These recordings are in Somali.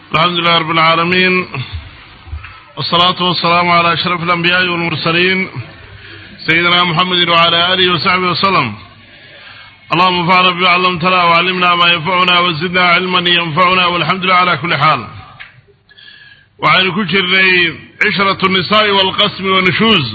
الحمد لله رب العالمين والصلاة والسلام على أشرف الأنبياء والمرسلين سيدنا محمد وعلى آله وصحبه وسلم اللهم انفعنا بما علمتنا وعلمنا ما ينفعنا وزدنا علما ينفعنا والحمد لله على كل حال وعن كل عشرة النساء والقسم والنشوز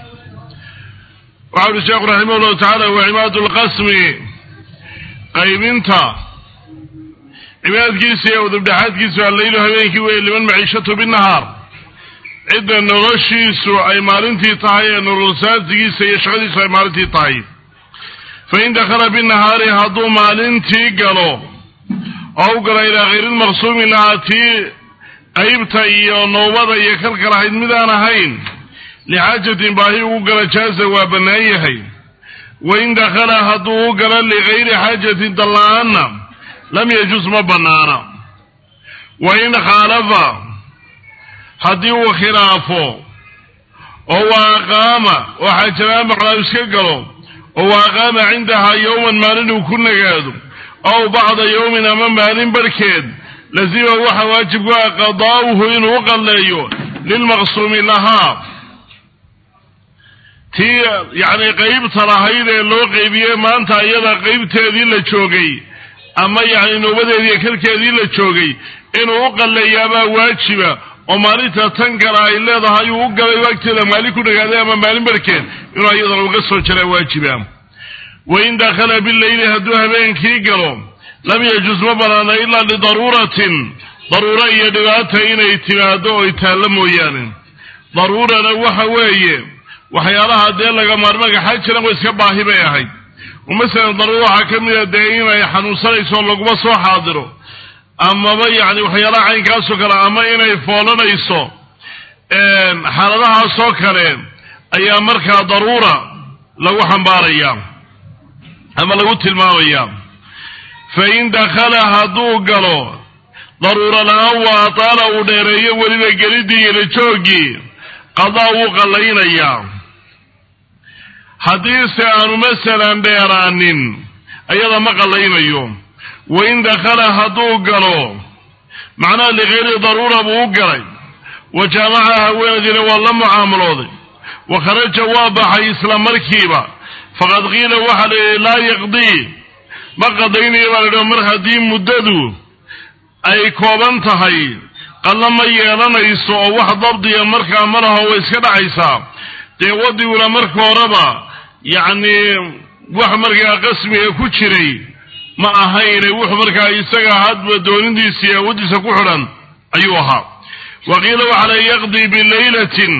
وعن الشيخ رحمه الله تعالى وعماد القسم qaybinta cibaadkiisa iyo udubdhaxaadkiisu alleylu habeenkii weeye liman maciishatu binahaar cidda noloshiisu ay maalintii tahay ee nololsaasigiisa iyo shaqadiisu ay maalintii tahay fa in dakhala binahaari hadduu maalintii galo oo u galo ilaa khayrilmaqsuumi lahaa tii qaybta iyo noobada iyo kalka lahayd midaan ahayn lixaajatin baahi ugu gala jaaza waa bannaan yahay wain dakhala hadduu u galo ligayri xaajatin dalla-aanna lam yajus ma bannaana wain khaalafa haddii uu khilaafo oo waa aqaama oo xaajabaan maqlaa iska galo oo waa aqaama cindahaa yowman maalin uu ku nagaado ow bacda yowmin ama maalin barhkeed lazima waxa waajib ku ah qadaa'uhu inuu u qalleeyo lilmaqsuumi lahaa tii yacni qaybta lahayd ee loo qeybiyey maanta iyada qaybteedii la joogay ama yacni noobadeediiyo kalkeedii la joogay inuu u qalleeyaabaa waajiba oo maalinta tan kale ay leedahay uu u galay waagteeda maalin ku dhagaaday ama maalin barkeed inuu iyadana uga soo jaraa waajiba wain dakhala bileyli hadduu habeenkii galo lam yajus ma banaana ilaa lidaruuratin daruuro iyo dhibaata inay timaado oy taallo mooyaane daruurana waxa weeye waxyaalaha dee laga maarmaga xaj jiran wa iska baahi bay ahayd oo masalan daruuro waxaa ka mid a dee inay xanuunsanayso laguma soo xaadiro amaba yacni waxyaalaha caynkaasoo kale ama inay foolanayso xaaladahaasoo kale ayaa markaa daruura lagu xambaaraya ama lagu tilmaamaya fa in dakhala hadduu galo daruuro la-aan waa ataala uu dheereeyo weliba gelidii ila jooggii qadaa wuu qallaynayaa haddiise aanu masalan dheeraanin ayada ma qallaynayo wain dakhala hadduu galo macnaha ligayri daruura buu u galay wa jaamaca haweenadiina waa la mucaamalooday wa kharaja waa baxay isla markiiba faqad qiila waxaa la yidhi laa yaqdii ma qadaynayo baa la yidhi mar haddii muddadu ay kooban tahay qalla ma yeelanayso oo wax dabdiya markaa ma laho way iska dhacaysaa dee wadiguna marka horeba yacni wax markaa qasmiga ku jiray ma ahayne wuxuu markaa isaga hadba doonindiisa iyo awooddiisa ku xidhan ayuu ahaa wa qiila waxaa la yaqdii bilaylatin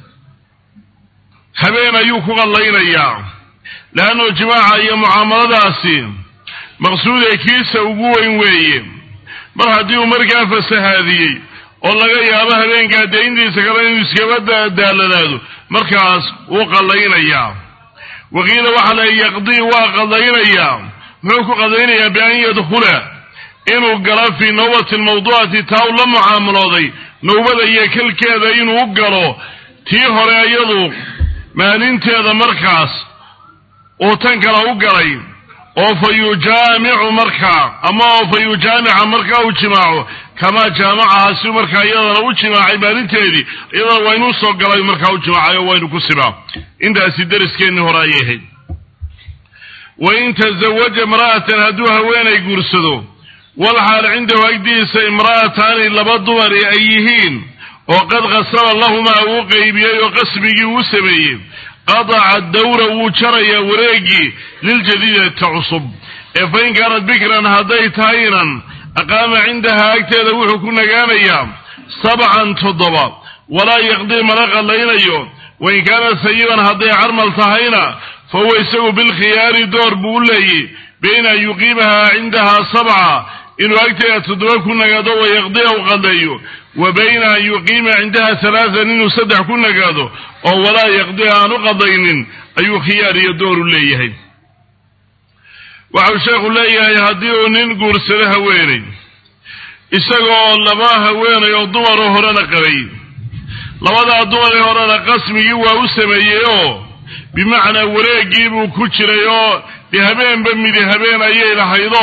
habeen ayuu ku qallaynayaa leanno jimaaca iyo mucaamaladaasi maqsuudee kiisa ugu weyn weeye mar haddii uu markaa fasahaadiyey oo laga yaabo habeenkaa dee intiisa kale inuu iskaba daaladaado markaas wuu qallaynayaa waqiila waxaa la yaqdii waa qallaynayaa muxuu ku qallaynayaa bian yadkhula inuu galo fii nawbati lmawduucati taa u la mucaamalooday nowbada iyo kalkeeda inuu galo tii hore iyadu maalinteeda markaas uu tan kale u galay oo fa yujaamicu markaa ama oo fa yujaamica markaa u jimaaco kamaa jaamacaha si markaa iyadana u jimaacay maalinteedii iyadana waa inuu soo galay markaa u jimaacay oo waynu ku sibaa intaasi dariskeenii hore ayay ahayd wain tazawaja imra'atan hadduu haweenay guursado walxaal cindahu agdiisa imra'ataani laba dumari ay yihiin oo qad qasaba lahumaa uu qeybiyey oo qasbigii uu sameeyey qadaca dawra wuu jarayaa wareegii liljadiidata cusub ee fa in kaanat bikran hadday tahaynan aqaama cindahaa agteeda wuxuu ku nagaanayaa sabcan toddoba walaa yaqdii mana qallaynayo wain kaanat sayiban hadday carmal tahayna fa huwa isagu bilkhiyaari door buu u leeyey bayna an yuqiimahaa cindahaa sabca inuu agteeda toddoba ku nagaado wayaqdiya u qalleeyo wa bayna an yuqiima cindaha halaatan inuu saddex ku nagaado oo walaa yaqdiha aan u qadaynin ayuu khiyaar iyo dooru leeyahay waxau sheekhu leeyahay haddii uu nin guursado haweenay isagoo laba haweenay oo dumaroo horena qabay labadaa dumaree horena qasmigii waa u sameeyey oo bimacnaa wareeggii buu ku jiray oo dee habeenba midi habeen ayay lahaydoo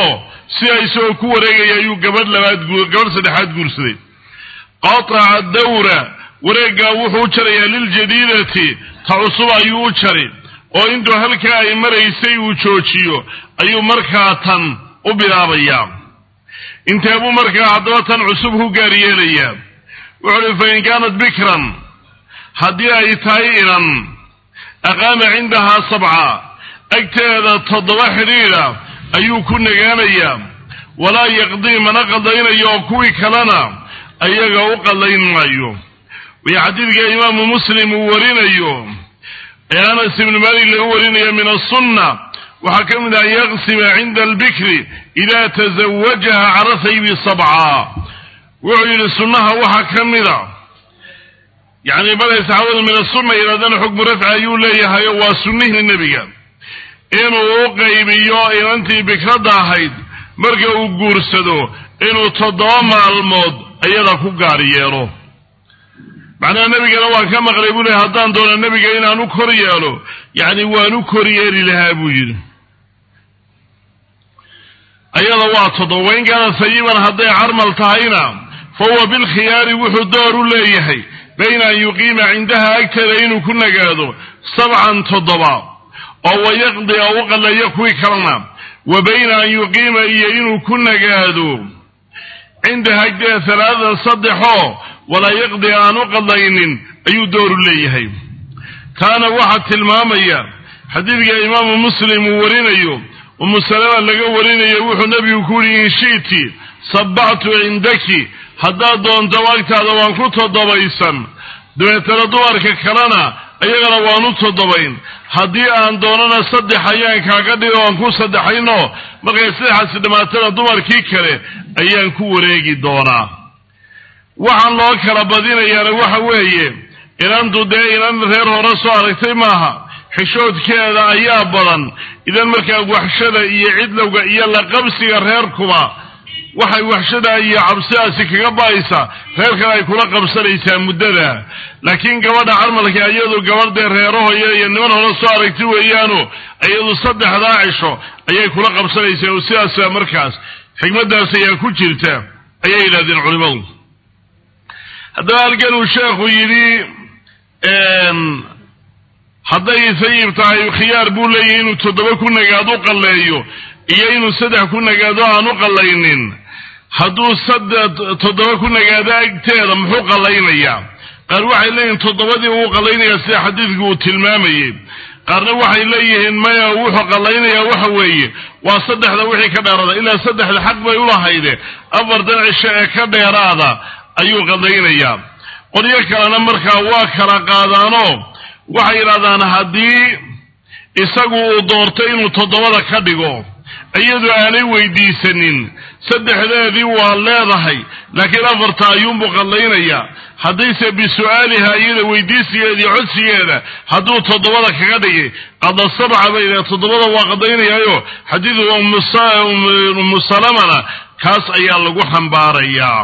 sidaa isagoo ku wareegaya ayuu gabadh labaad gabadh saddexaad guursaday qataca dawra wareeggaa wuxuu u jarayaa liljadiidati ta cusub ayuu u jari oo intuu halkaa ay maraysay uu joojiyo ayuu markaa tan u bilaabayaa intee buu markaa haddaba tan cusub ku gaar yeelayaa wuxuu uhi fa in kaanat bikran haddii ay tahay inan aqaama cindahaa sabca agteeda toddoba xidhiidha ayuu ku nagaanayaa walaa yaqdii mana qadaynayo oo kuwii kalena ayaga u qadayn maayo waya xadiidka imaamu muslim uu warinayo ee anas ibnu maalik laga warinayo min asunna waxaa ka mid ah an yaqsima cinda albikri idaa tazawajaha cala saybi sabca wuxuu yidhi sunnaha waxaa ka mida yacni markay saxaabadu min asunna yidhahdana xukmu rafci ayuu leeyahayo waa sunnihii nebiga inuu u qaybiyo inantii bikradda ahayd marka uu guursado inuu toddoba maalmood iyada ku gaar yeelo macnaha nebigana waan ka maqlay buu lehy haddaan doono nebiga inaan u kor yeelo yacni waan u kor yeeli lahaa buu yidhi ayada waa toddoba wain kaana sayiban hadday carmal tahayna fa huwa bilkhiyaari wuxuu door u leeyahay bayna an yuqiima cindaha agteeda inuu ku nagaado sabcan toddoba oo wayaqdi oo u qaleeyo kuwii kalena wa bayna an yuqiima iyo inuu ku nagaado cindaha agteeda halaatan saddexoo walaa yaqdi aan u qadaynin ayuu dooru leeyahay taana waxaa tilmaamaya xadiidka imaamu muslim uu warinayo umu salama laga warinayo wuxuu nebigu ku yidhi in shi'ti sabbactu cindaki haddaad doonto agtaada waan ku toddobaysan dabeetana dumarka kalena iyagana waan u toddobayn haddii aan doonana saddex ayaan kaaga dhigo aan ku saddexayno markay saddexaasi dhammaatana dumarkii kale ayaan ku wareegi doonaa waxaan loo kala badinayaana waxa weeye inantu dee inan reer hore soo aragtay maaha xishoodkeeda ayaa badan idan markaa waxshada iyo cidlowga iyo laqabsiga reerkuba waxay waxshada iyo cabsidaasi kaga ba'aysaa reer kale ay kula qabsanaysaa muddada laakiin gabadha carmalka iyadu gabadh dee reerahoya iyo niman hore soo aragti weeyaano iyadu saddexdaa cisho ayay kula qabsanaysaa oo sidaasa markaas xikmaddaas ayaa ku jirta ayay yidhahdeen culimadu haddaba halkan uu sheekhu yidhi hadday sayib tahay khiyaar buu leeyahy inuu toddoba ku nagaado u qalleeyo iyo inuu saddex ku nagaado aan u qallaynin hadduu saddex toddoba ku nagaado agteeda muxuu qallaynayaa qaar waxay leeyihiin toddobadii uu qallaynayaa sida xadiidku uu tilmaamayey qaarna waxay leeyihiin maya wuxuu qallaynayaa waxa weeye waa saddexda wixii ka dheeraada ilaa saddexda xaq bay ulahayde afartan cisho ee ka dheeraada ayuu qallaynayaa qolyo kalena markaa waa kala qaadaanoo waxay yidhahdaan haddii isagu uu doorto inuu toddobada ka dhigo iyadu aanay weydiisanin saddexdeedii waa leedahay laakiin afarta ayuunbuu qallaynayaa haddayse bisu'aaliha iyada weydiisigeeda iyo codsigeeda hadduu toddobada kaga dhigay qada sabca bay yidhaha toddobada waa qadaynayaayo xadiidu ummu salamana kaas ayaa lagu xambaarayaa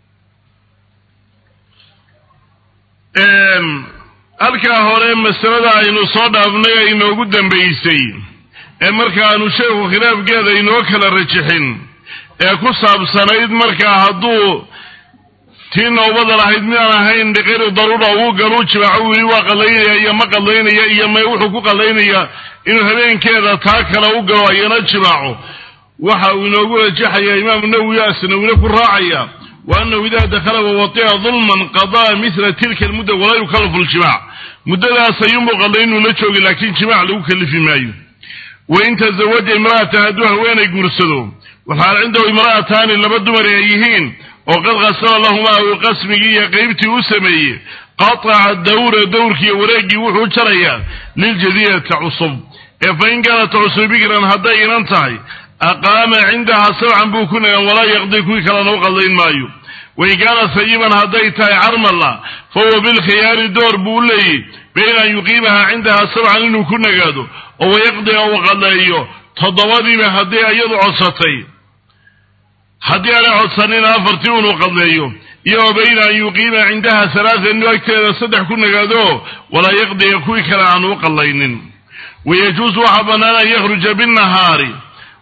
halkaa hore masalada aynu soo dhaafnay ee inoogu dambaysay ee markaanu sheekhu khilaafkeeda inoo kala rajixin ee ku saabsanayd markaa hadduu tii nowbada lahayd midaan ahayn dhiqiri daruura uu galuu jimaaco wili waa qallaynaya iyo ma qallaynaya iyo me wuxuu ku qallaynaya inuu habeenkeeda taa kale u galo ayana jimaaco waxa uu inoogu rajaxaya imaamu nawowi asnawine ku raacaya wa anahu idaa dakhala wawatia dulman qadaa mila tilka almudda walaa yukallafu ljimac muddadaas ayuunbuu qallay inuu la joogi laakiin jimac lagu kalifi maayo wain tazawaja imra'atan hadduu haweenay guursado waxaal cindahu imra'ataani laba dumar ay yihiin oo qad qasama lahumaa uu qasmigii iyo qaybtii u sameeyey qataca dawra dawrkiiyo wareeggii wuxuu jarayaa liljadiidata cusub ee fa in kaanat cusub bikran hadday inan tahay aqaama cindahaa sabcan buu ku nagan walaa yaqdi kuwii kalena u qadayn maayo wain kaana sayiban hadday tahay carmalla fa huwa bilkhiyaari door buu u leeyahy bayna an yuqiimaha cindahaa sabcan inuu ku nagaado oo wayaqdiga uu qaleeyo toddobadiiba haddii iyadu codsatay haddii aanay codsanina afartii unuu qadleeyo iyo wa bayna an yuqiima cindaha halaatan inuu agteeda saddex ku nagaado walaa yaqdiga kuwii kale aanu u qallaynin wayajuusu waxaa bannaan an yakhruja binnahaari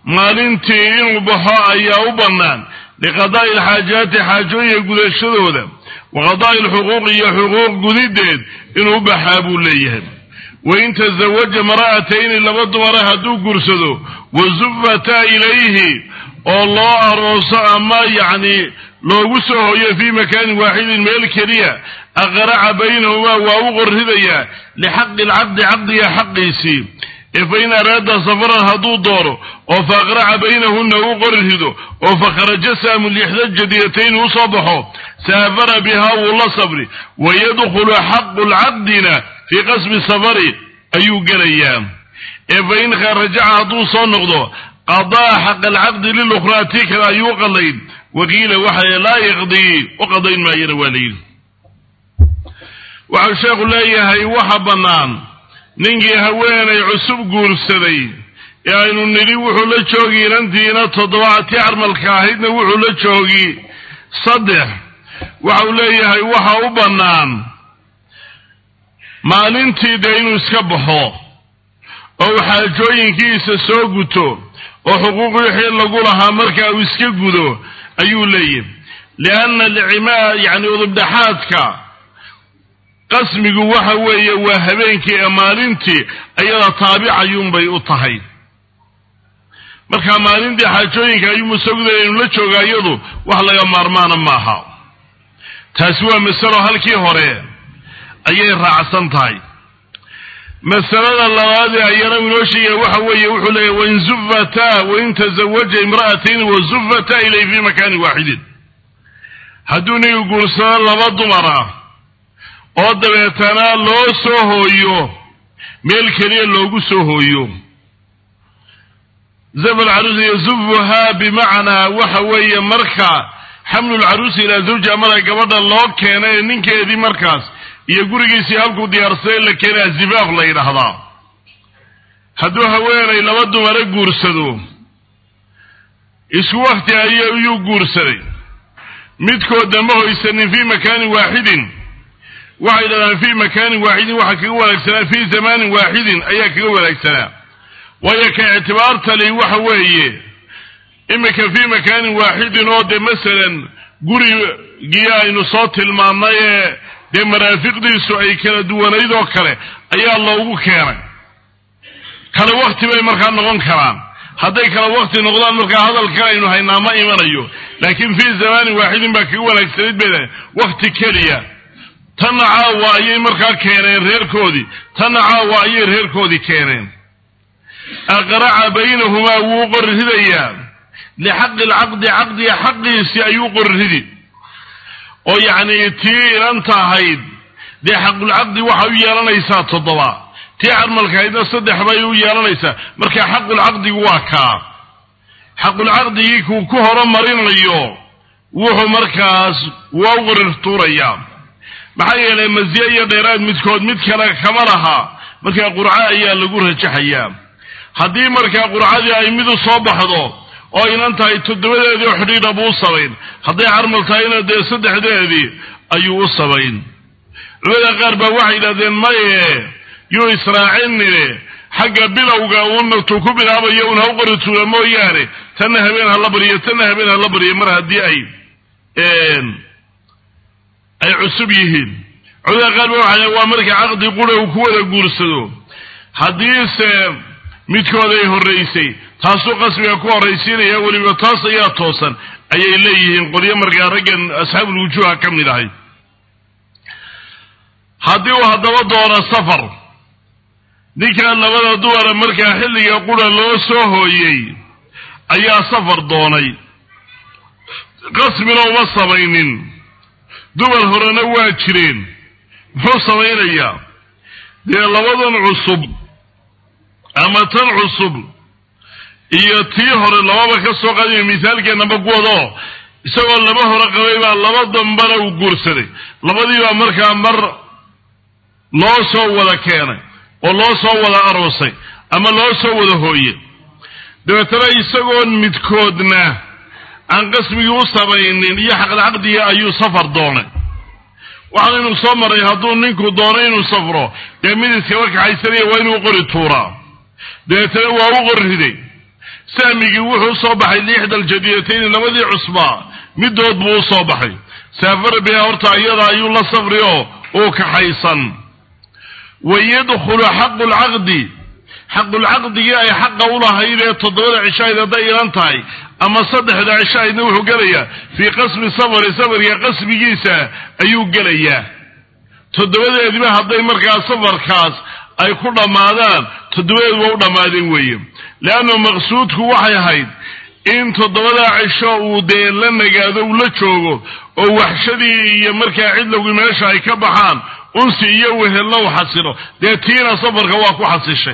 maalintii inuu baxo ayaa u bannaan liqadaa'i alxaajaati xaajooyinka gudashadooda wa qadaa'i alxuquuqi iyo xuquuq gudideed inuu u baxaa buu leeyahay wain tasawaja mara'atayni laba dumara hadduu gursado wa zufata ilayhi oo loo arooso ama yacni loogu soo hoyo fii makaanin waaxidin meel keliya aqraca baynahumaa waa u qorridayaa lixaqi alcaqdi caqdiga xaqiisii ee fa in araada safaran hadduu doono oo fa aqraca baynahunna u qorrido oo fa kharaja saamu lixda jadiyatayn u soo baxo saafara bihaa wuu la sabri wa yadkhulu xaqu lcaqdina fii qasbi safari ayuu gelayaa ee fa in rajaca hadduu soo noqdo qadaa xaqa alcaqdi lilukhraa tii kale ayuu qadayn waqiila waxa laa yaqdii u qadayn maayana waa layidhi waxau sheekhu leeyahay waxa bannaan ninkii haweenay cusub guursaday ee aynu nidhi wuxuu la joogi inantiina toddoba tii carmalka ahaydna wuxuu la joogi saddex waxau leeyahay waxa u bannaan maalintii dee inuu iska baxo oo uu xaajooyinkiisa soo guto oo xuquuq wixii lagu lahaa markaa uu iska gudo ayuu leeyahy lianna licimaa yacni udubdhaxaadka qasmigu waxa weeye waa habeenkii ee maalintii ayada taabicayuunbay u tahay marka maalintii xaajooyinka ayuu musagudaya inu la jooga iyadu wax laga maarmaana maaha taasi waa masalo halkii hore ayay raacsan tahay masalada labaadee ayana inoo sheegaya waxa weeye wuxuu leeyahy wain zufata wain tazawaja imra'atayn wa zufata ilay fi makaanin waaxidin hadduu nigu guursado laba dumar ah oo dabeetana loo soo hooyo meel keliya loogu soo hooyo zaf alcaruusi yazufuhaa bimacnaa waxa weeye marka xamlu lcaruusi ilaa zawji amada gabadha loo keenay ee ninkeedii markaas iyo gurigiisii halkuu diyaarsaday la keenaa zifaaf la yidhaahdaa hadduu haweenay laba dumara guursado isku wakti ayuu guursaday midkoodna ma hoysanin fii makaanin waaxidin waxay dhahdaan fii makaanin waaxidin waxaa kaga wanaagsanaa fii zamaanin waaxidin ayaa kaga wanaagsanaa waayo ka ictibaartali waxa weeye iminka fii makaanin waaxidin oo dee masalan gurigii aynu soo tilmaannay ee dee maraafiqdiisu ay kala duwanayd oo kale ayaa loogu keenay kale wakti bay markaa noqon karaan hadday kala wakti noqdaan markaa hadalka aynu haynaa ma imanayo laakiin fii zamaanin waaxidin baa kaga wanaagsanayd bay wakti keliya tanna caawa ayay markaa keeneen reerkoodii tanna caawa ayay reerkoodii keeneen aqraca baynahumaa wuu qorridayaa lixaqi alcaqdi caqdiga xaqiisii ayuu qorridi oo yacni tii inanta ahayd dee xaqulcaqdi waxay u yeelanaysaa toddoba tii carmalkahaydna saddex bay u yeelanaysaa marka xaqulcaqdigu waa kaa xaqulcaqdigii kuu ku horumarinayo wuxuu markaas waa u qorir tuurayaa maxaa yeelay masiye iyo dheeraad midkood mid kale kama laha markaa qurco ayaa lagu rajaxayaa haddii markaa qurcadii ay mid u soo baxdo oo inan tahay toddobadeedii oo xidhiidha buu u samayn hadday carmal tahayna dee saddexdeedii ayuu u samayn culamada qaar baa waxay yidhahdeen maye yuu israacinine xagga bilowga uunatu ku bilaabayo un ha u qori tuula mooyaane tanna habeen hala baryo tanna habeen hala baryo mar haddii ay ay cusub yihiin culamada qaar ba waxay waa marka caqdi qura uu ku wada guursado haddiise midkood ay horraysay taasuu qasbiga ku horraysiinaya weliba taas ayaa toosan ayay leeyihiin qolyo markaa raggan asxaabulwujuuha ka mid ahay haddii uu haddaba doono safar ninkan labada dumara markaa xilliga qura loo soo hooyey ayaa safar doonay qasbina uma samaynin dumar horena waa jireen muxuu samaynayaa dee labadan cusub ama tan cusub iyo tii hore lababa ka soo qaadaya misaalkeennaba kuwadoo isagoo laba hore qabay baa laba dambana uu guursaday labadiibaa markaa mar loo soo wada keenay oo loo soo wada aroosay ama loo soo wada hooye dabeetana isagoon midkoodna aan qasmigii u samaynin iyo xaqdcaqdiga ayuu safar doonay waxaanaynu soo maray hadduu ninku doono inuu safro dee mid iskaba kaxaysanaya waa inuu qori tuuraa dabeetana waa u qorriday sahmigii wuxuu usoo baxay liixda aljadiyatayni labadii cusbaa midood buu usoo baxay saafara biha horta iyada ayuu la safri oo uu kaxaysan wa yadkhulu xaqu lcaqdi xaqulcaqdigii ay xaqa u lahayd ee toddobada cishahayd hadday ilan tahay ama saddexda cishahaydna wuxuu gelayaa fii qasmi safari safarka qasmigiisa ayuu gelayaa toddobadeediba hadday markaa safarkaas ay ku dhammaadaan toddobadeedu waa u dhammaadeen weeye leanna maqsuudku waxay ahayd in toddobadaa cisho uu dee la nagaado uu la joogo oo waxshadii iyo markaa cidlowgii meesha ay ka baxaan unsi iyo wehelna u xasilo dee tiina safarka waa ku xasishay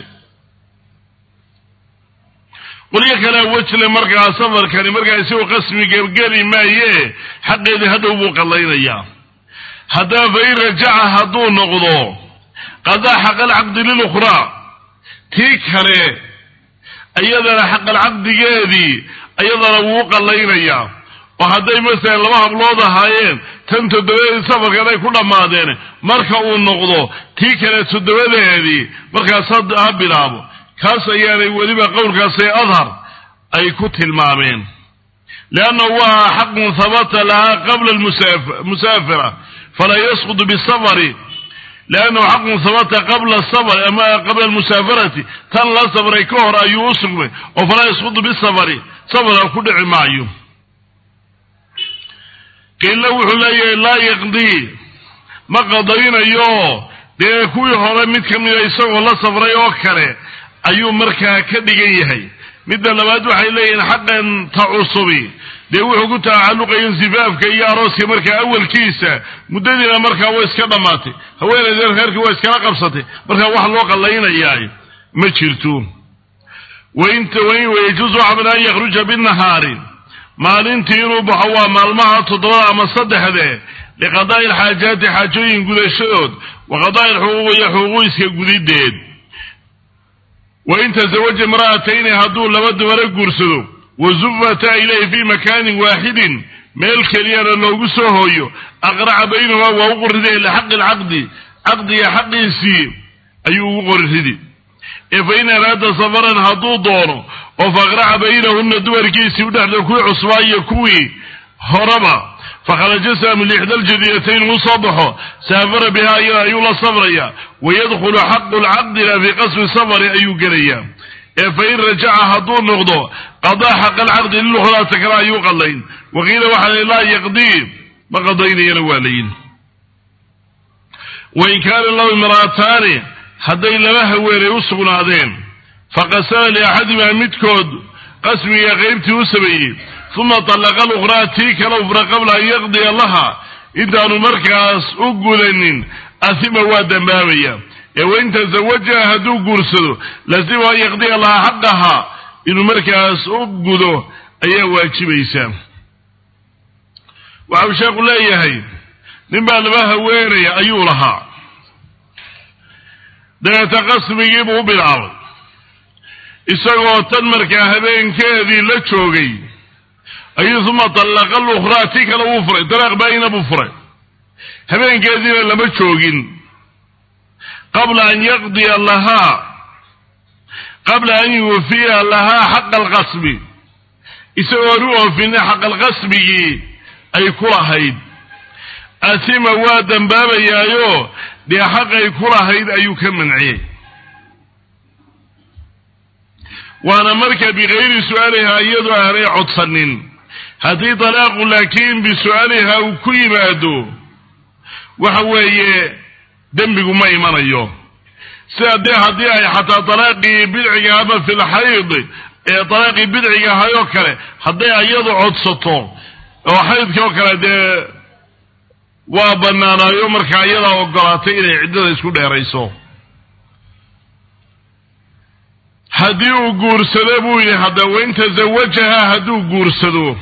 qolyo kalea wejle markaa safarkani markaa isagoo qasmi gebgeli maaye xaqeedii hadhow buu qallaynayaa haddaba fa in rajaca hadduu noqdo qadaa xaqalcaqdi lilukhraa tii kale iyadana xaqalcaqdigeedii iyadana wuu qallaynayaa oo hadday masalan laba hablood ahaayeen tan toddobadeedii safarkan ay ku dhammaadeen marka uu noqdo tii kale toddobadeedii markaas ha bilaabo kaas ayaanay weliba qowlkaasee adhar ay ku tilmaameen leannahu waa xaqun habata lahaa qabla musaafira falaa yasqutu bisafari leannahu xaqun habata qabla safari ama qabla almusaafarati tan la safray ka hor ayuu u sugmay oo falaa yasqutu bisafari safarka ku dhici maayo qiila wuxuu leeyahay laa yaqdii ma qadaynayo dee kuwii hore mid ka mida isagoo la safray oo kale ayuu markaa ka dhigan yahay midda labaad waxay leeyihiin xaqan ta cusubi dee wuxuu ku tacalluqaya sifaafka iyo arooska markaa awalkiisa muddadiina markaa way iska dhammaatay haweenayda reerkii waa iskala qabsatay markaa wax loo qallaynayaa ma jirto wayajuusu xabl an yakhruja binahaari maalintii inuu baxo waa maalmaha toddobada ama saddexde liqadaa'i alxaajaati xaajooyin gudashadood wa qadaa'i alxuquuq iyo xuquuqiska gudideed wain tasawaja imra'atayni hadduu laba dumaro guursado wa zufata ilayhi fii makaanin waaxidin meel keliyana loogu soo hooyo aqraca baynahumaa waa u qoriride lixaqi alcaqdi caqdiga xaqiisii ayuu ugu qoriridi ee fa in araada safaran hadduu doono oo faaqraca baynahunna dumarkiisii udhexda kuwii cusbaa iyo kuwii horaba fakharaja saamu lixda aljadiyatayn uu soo baxo saafara bihaa iyada ayuu la safraya wayadkhulu xaqu lcaqdina fii qasmi safari ayuu gelayaa ee fa in rajaca hadduu noqdo qadaa xaqa alcaqdi lilukhraata kale ayuu qadayn waqiila waxaa laa yaqdii ma qadaynayana waa layin wain kaana lahu imra'ataani hadday laba haweenay u sugnaadeen faqasama liaxadimaa midkood qasmiga qaybtii u sameeyey uma talaqa alukhraa tii kale ufra qabla an yaqdiya laha intaanu markaas u gudanin ahima waa dambaabaya ee wain tasawajaha hadduu guursado lazima an yaqdiya lahaa xaqaha inuu markaas u gudo ayaa waajibaysa waxau sheekhu leeyahay nin baa laba haweenaya ayuu lahaa dabeeta qasmigiibuu u bilaabay isagoo tan markaa habeenkeedii la joogay ayuu uma tallaqa alukhraa tii kale wuu furay dalaaq baayina buu furay habeenkeediina lama joogin qabla an yaqdiya lahaa qabla an yuufiya lahaa xaqa alqasbi isagoon u oofina xaqalqasbigii ay ku lahayd asima waa dambaabayaayo dee xaqay ku lahayd ayuu ka manciyey waana marka bikayri su-aalihaa iyadoo aanay codsanin haddii talaaqu laakiin bisu-aalihaa uu ku yimaado waxa weeye dembigu ma imanayo sida dee haddii ay xataa talaaqii bidciga ama filxayd ee talaaqii bidciga ahay oo kale hadday iyadu codsato oo xaydkii oo kale dee waa banaanaayo markaa iyadaa ogolaatay inay ciddada isku dheerayso haddii uu guursado buu yidhi hadda wain tasawajaha hadduu guursado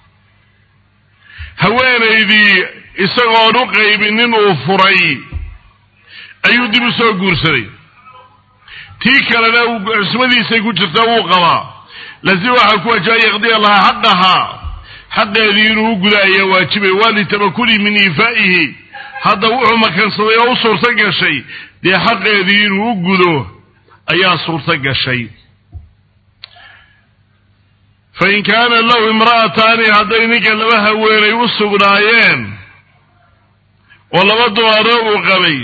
haweenaydii isagoon u qaybinin uu furay ayuu dib u soo guursaday tii kalena cusmadiisay ku jirta wuu qabaa laasim waxaa ku waajibay yaqdiya lahaa xaqahaa xaqeedii inuu u guda ayaa waajibay waa litamakuli min iifaa'ihi hadda wuxuu makansaday oo u suurto gashay dee xaqeedii inuu u gudo ayaa suurto gashay fain kaana lahu imra'ataani hadday ninka laba haweenay u sugnaayeen oo laba dumaroo uu qabay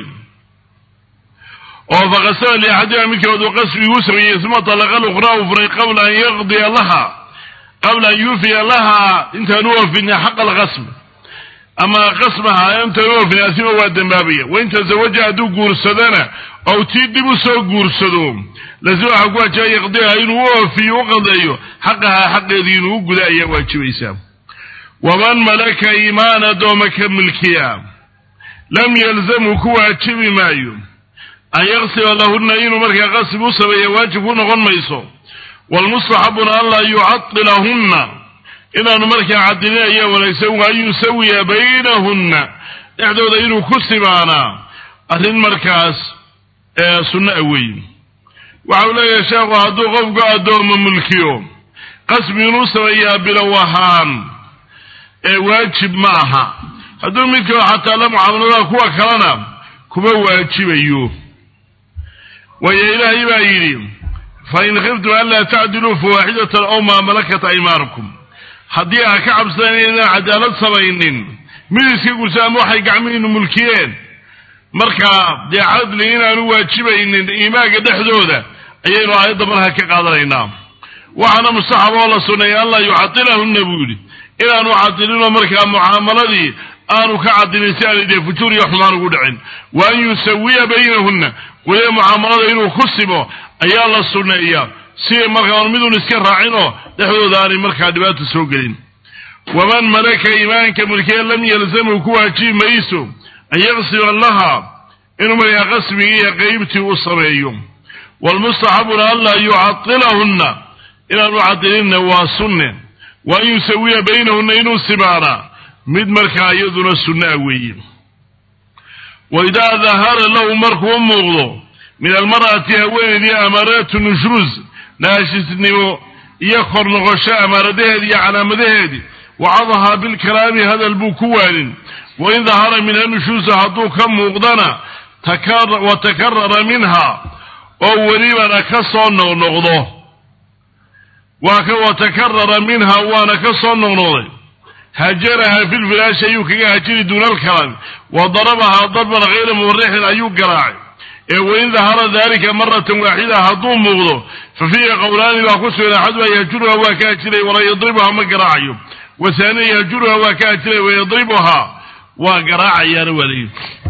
oo faqasada liaxadiha midkood uu qasbiguu sameeyey uma talaqa lukhraa u furay qabla an yaqdiya laha qabla an yuufiya laha intaan u oofina xaqa alqasm ama qasmaha intaan u oofina asima waa dembaabaya wain tazawaja hadduu guursadana ou tii dib u soo guursado lazima waxaa ku waajibaa yaqdiha inuu u oofiyo u qadeeyo xaqahaa xaqeedii inuu u guda ayaa waajibaysaa waman malaka iimaan addooma ka milkiya lam yalzamhu ku waajibi maayo an yaqsiba lahunna inuu markaa qasib u sameeya waajib ku noqon mayso walmustaxabuna an laa yucadilahunna inaanu markaa cadilin ayaa wanaagsan wa an yusawiya baynahunna dhexdooda inuu ku simaanaa arrin markaas sunno a weyn waxa uu leeyahay sheekhu hadduu qofku addoomo mulkiyo qasbi inuu sameeyaa bilow ahaan ee waajib ma aha hadduu midkao xataa la mucaamalada kuwa kalena kuma waajibayo waayo ilaahay baa yidhi fain khiftum anlaa tacdiluu fawaaxidatan ow maa malakat aymaanukum haddii aa ka cabsadeen inaan cadaalad samaynin mid iska gursa ama waxay gacmihiinu mulkiyeen markaa dee cadli inaanu waajibaynin iimaanka dhexdooda ayaynu aayadda markaa ka qaadanaynaa waxaana mustaxab oo la sunneeyay an laa yucadilahunna buu yidhi inaanu cadilinoo markaa mucaamaladii aanu ka cadilin si aanay dee fujuur iyo xumaan ugu dhicin wa an yusawiya baynahunna weliba mucaamalada inuu ku simo ayaa la sunneeyaa si markaa on midun iska raacinoo dhexdooda aanay markaa dhibaata soo gelin waman malaka iimaanka mulkiya lam yalzamhu ku waajibi mayso an yaqsiba laha inuu markaa qasbigii iyo qeybtii u sameeyo waalmustaxabuna an laa yucadilahunna inaanu cadilinna waa sunne wa an yusawiya baynahunna inuu simaanaa mid markaa iyaduna sunnaa weeye wa idaa dahara lahu markuu u muuqdo min almar'ati haweeneydii amaaraatu nushruus naashisnimo iyo kor noqosho amaaradaheedi iyo calaamadaheedii wacadahaa bilkalaami hadal buu ku waanin wain dahara minha nushuusa hadduu ka muuqdana wa takarara minha oo welibana ka soo noqnoqdo wa takarara minha waana ka soo noqnoqday hajaraha fi lfiraashi ayuu kaga hajiri duuna alkalaami wa darabahaa darban hayra mubarixin ayuu garaacay ee wain dahara dalika maratan waaxida hadduu muuqdo fa fiihi qowlaani baa ku sugan axaduha yahjuruha waa ka hajiray walaa yadribuha ma garaacayo wasaaniya yahjuruha waa ka hajiray wayadribuhaa waa garaacayaana waa leeyihi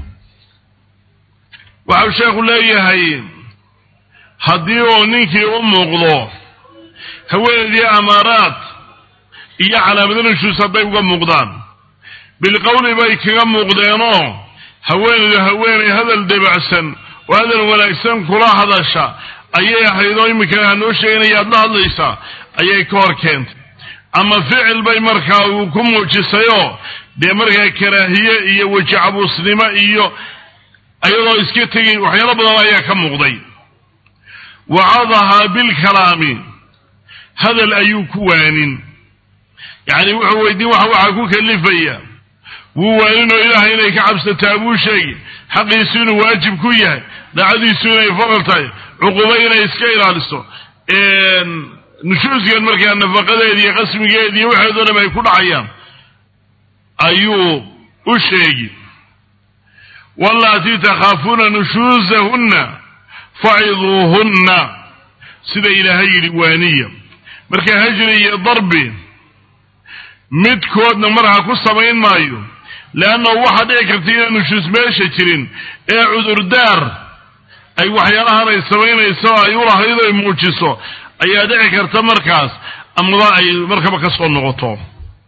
waxau sheekhu leeyahay haddii uu ninkii u muuqdo haweeneydii amaaraad iyo calaamada nushuus hadday uga muuqdaan bilqowli bay kaga muuqdeenoo haweeneydu haweeney hadal debacsan oo hadal wanaagsan kula hadasha ayay ahayd oo iminka hanoo sheeganaya aad la hadlaysaa ayay ka hor keentay ama ficil bay markaa uu ku muujisayoo dee markaa karaahiye iyo weji cabuusnimo iyo iyadoo iska tegin waxyaalo badan ayaa ka muuqday wacadahaa bilkalaami hadal ayuu ku waanin yacni wuxuu weydiin waxa waxaa ku kalifaya wuu waaninoo ilaahay inay ka cabsataa buu sheegi xaqiisu inuu waajib ku yahay daacadiisu inay faral tahay cuquba inay iska ilaaliso nushuuskan markaa nafaqadeedi iyo qasmigeedi iyo waxeedo dham ay ku dhacayaan ayuu u sheegi wallaatii takhaafuuna nushuusahunna faciduuhunna sida ilaahay yidhi waaniya marka hajri iyo darbi midkoodna marha ku samayn maayo leannahu waxaa dhici karta inaan nushuus meesha jirin ee cudurdaar ay waxyaalahan ay samaynayso ay ulahayd ay muujiso ayaa dhici karta markaas amaba ay markaba ka soo noqoto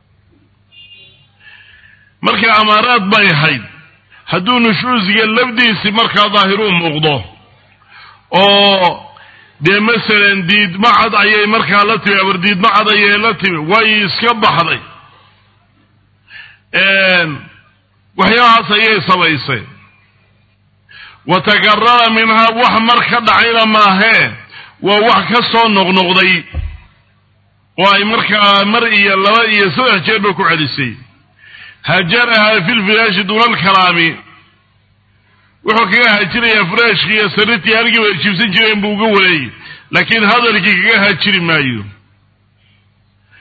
marka amaaraad bay ahayd hadduu nushuusiga lafdiisi markaa daahiruu muuqdo oo dee masalan diidma cad ayay markaa la timi abar diidma cad ayay la timi way iska baxday waxyaalahaas ayay samaysay wa takarara minhaa wax mar ka dhacayna maahee waa wax ka soo noqnoqday oo ay markaa mar iyo laba iyo saddex jeerba ku celisay hajarahaa fi lfiraashi duuna alkalaami wuxuu kaga hajirayaa furaashkii iyo sariirtii halkii way jiibsan jireen buu uga wareeyey laakiin hadalkii kaga hajiri maayo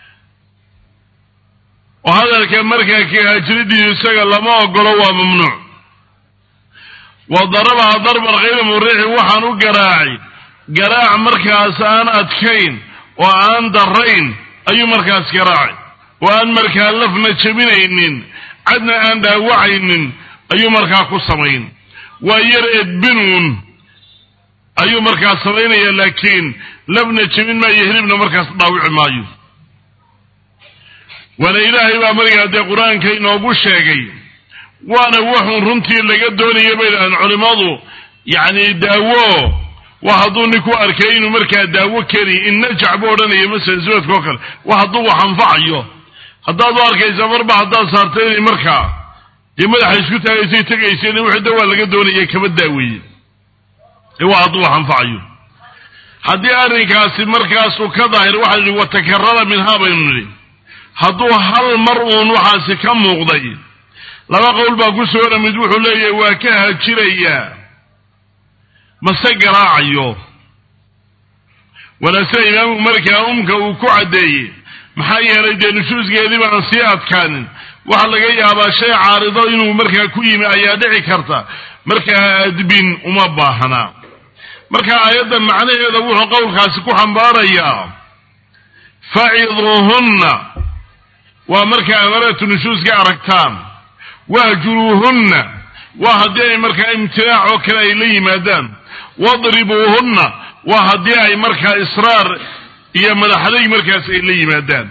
oo hadalka markaa kahajiridiisu isaga lama ogolo waa mamnuuc wa darabaha darban khayra murixin waxaan u garaacay garaac markaas aan adkayn oo aan darayn ayuu markaas garaacay oo aan markaa lafna jebinaynin cadna aan dhaawacaynin ayuu markaa ku samayn waa yar edbinuun ayuu markaas samaynaya laakiin lafna jebin maayo hilibna markaas dhaawici maayo waana ilaahay baa markaa dee qur-aanka inoogu sheegay waana wuxuun runtii laga doonaya bay dhahaan culimmadu yacni daawo wa hadduu ninku arkay inuu markaa daawo keni innajac buu odhanaya masalan suwadka oo kale wa hadduu wax anfacayo haddaad u arkaysa marba haddaad saartay inay markaa dee madaxa isku taagaysay tegayseen wixii da waa laga doonaya kama daaweeye ee waa hadduu wax anfacayo haddii arrinkaasi markaasuu ka daahir waxaa yidhi watakarara minhaa baynu nidhi hadduu hal mar uun waxaasi ka muuqday laba qowl baa ku soora mid wuxuu leeyahay waa ka hajirayaa mase garaacayo wala sida imaamu markaa umka uu ku caddeeyey maxaa yeelay dee nushuusgeedii baan sii adkaanin waxaa laga yaabaa shay caarido inuu markaa ku yimi ayaa dhici karta markaa adbin uma baahnaa marka aayaddan macnaheeda wuxuu qowlkaasi ku xambaarayaa faciduuhunna waa markaa amaratu nushuuska aragtaan wahjuruuhunna waa haddii ay markaa imtinaac oo kale ay la yimaadaan wadribuuhunna waa haddii ay markaa israar iyo madaxaday markaas ay la yimaadaan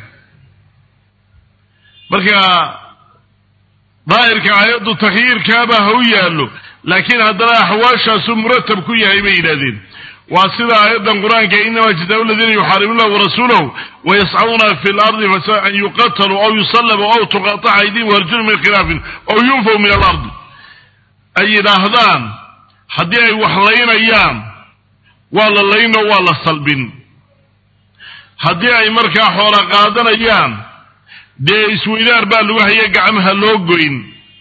marka daahirka aayaddu takhyiirkaaba ha u yaallo laakiin haddana axwaashaasuu muratab ku yahay bay yidhahdeen waa sida aayaddan qur-aanka inama jazaau ladiina yuxaaribuunahu warasuulahu wayascauna fi lardi fasa an yuqataluu aw yusallabu aw tuqataca aydihim warjulum min khilaafin aw yunfaw min alardi ay yidhaahdaan haddii ay wax laynayaan waa la layno waa la salbin haddii ay markaa xoola qaadanayaan dee isweydaar baa lagu haya gacmaha loo goyn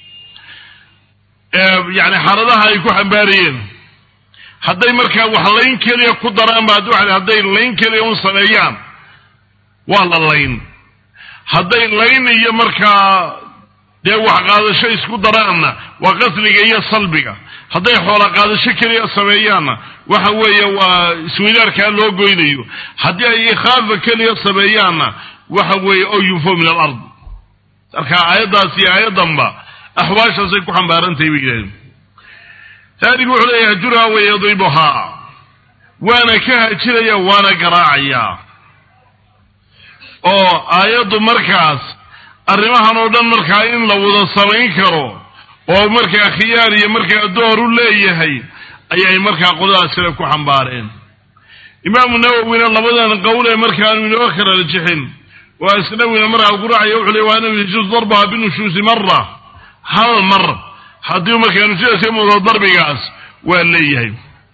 yani xaaladaha ay ku xambaarayeen hadday markaa wax layn keliya ku daraan ba hadday layn keliya un sameeyaan waa la layn hadday layn iyo markaa dee wax qaadasho isku daraanna waa qasliga iyo salbiga hadday xoola qaadasho keliya sameeyaanna waxa weeye waa isweydaarkaa loo goynayo haddii ay ikhaafa keliya sameeyaanna waxa weeye oo yunfo min alard marka aayaddaas iyo aayaddanba axwaashaasay ku xambaarantahay bay yidhahdeen taanigu wuxuu leeyahay hajurha wayadribuhaa waana ka hajiraya waana garaacayaa oo aayaddu markaas arrimahan oo dhan markaa in la wada samayn karo oo markaa khiyaar iyo markaa door u leeyahay ayay markaa qoladaasina ku xambaareen imaamu nawowina labadan qowl ee markaanu inoo kala rajixin waa isnawina markaa guracaya wuxuu leey waa anahu yajuus darbaha binushuusi mara hal mar haddii markaa nushuuska muudo darbigaas waa leeyahay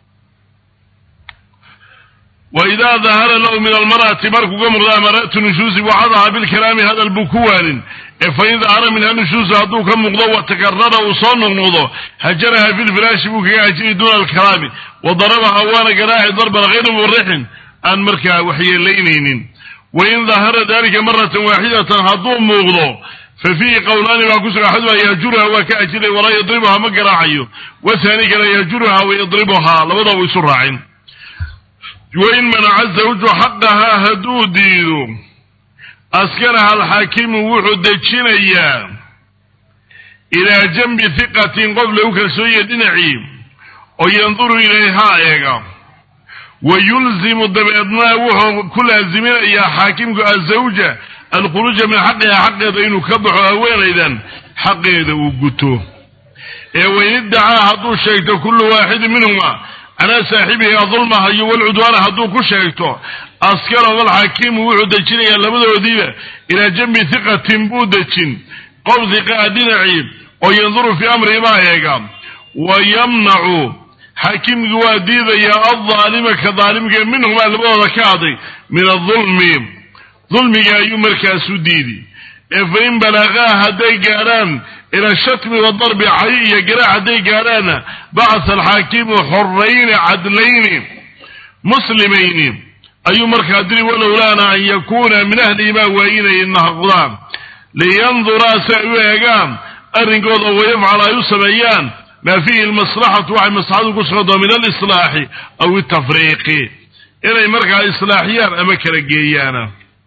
waidaa dahara lahu min almar'ati markuu ka muuqda amaratu nushuusi wacadaha bilkalaami hadal buu ku waanin ee fain dahara minha nushuusu hadduu ka muuqdo watakarara uu soo noqnoqdo hajaraha filfiraashi buu kaga hajiri duuna alkalaami wa darabaha waana garaaci darban hayra murixin aan markaa waxyeelaynaynin wain dahara dalika maratan waaxidatan hadduu muuqdo fa fiihi qowlaani baa ku suga axaduha yahjuruha waa ka ajiray walaa yadribuha ma garaacayo wathani kale yahjuruha wayadribuhaa labada u isu raacin wain manaca zawju xaqahaa hadduu diido askanaha alxaakimu wuxuu dejinayaa ilaa janbi hiqatin qof lagu kalsoonya dhinacii oo yanduru ilayhaa eega wa yulzimu dabeedna wuxuu ku laaziminayaa xaakimku azawja alkhuruuja min xaqiha xaqeeda inuu ka baxo haweenaydan xaqeeda uu guto ee wain iddacaa hadduu sheegto kullu waaxidin minhuma calaa saaxibihi adulmaha iyo walcudwaana hadduu ku sheegto askarahu alxaakimu wuxuu dejinayaa labadoodiiba ilaa janbi hiqatin buu dejin qof hiqaa dhinacii oo yanduru fii amrihi baa eega wa yamnacu xaakimkii waa diidayaa aldaalima ka daalimka minhumaa labadooda ka aday min adulmi dulmiga ayuu markaasu diidi ee fain balaqaa hadday gaadhaan ila shatmi wadarbi cay iyo garaac hadday gaadhaanna bacasa alxaakimu xorayni cadlayni muslimayni ayuu markaa diri walowlaana an yakuuna min ahlihimaa waa inay nahqdaan liyanduraa si ay u eegaan arrinkooda oo wayafcal ay u sameeyaan maa fiihi lmaslaxatu waxay maslaxadu ku sugantao min alislaaxi aw itafriiqi inay markaa islaaxiyaan ama kala geeyaana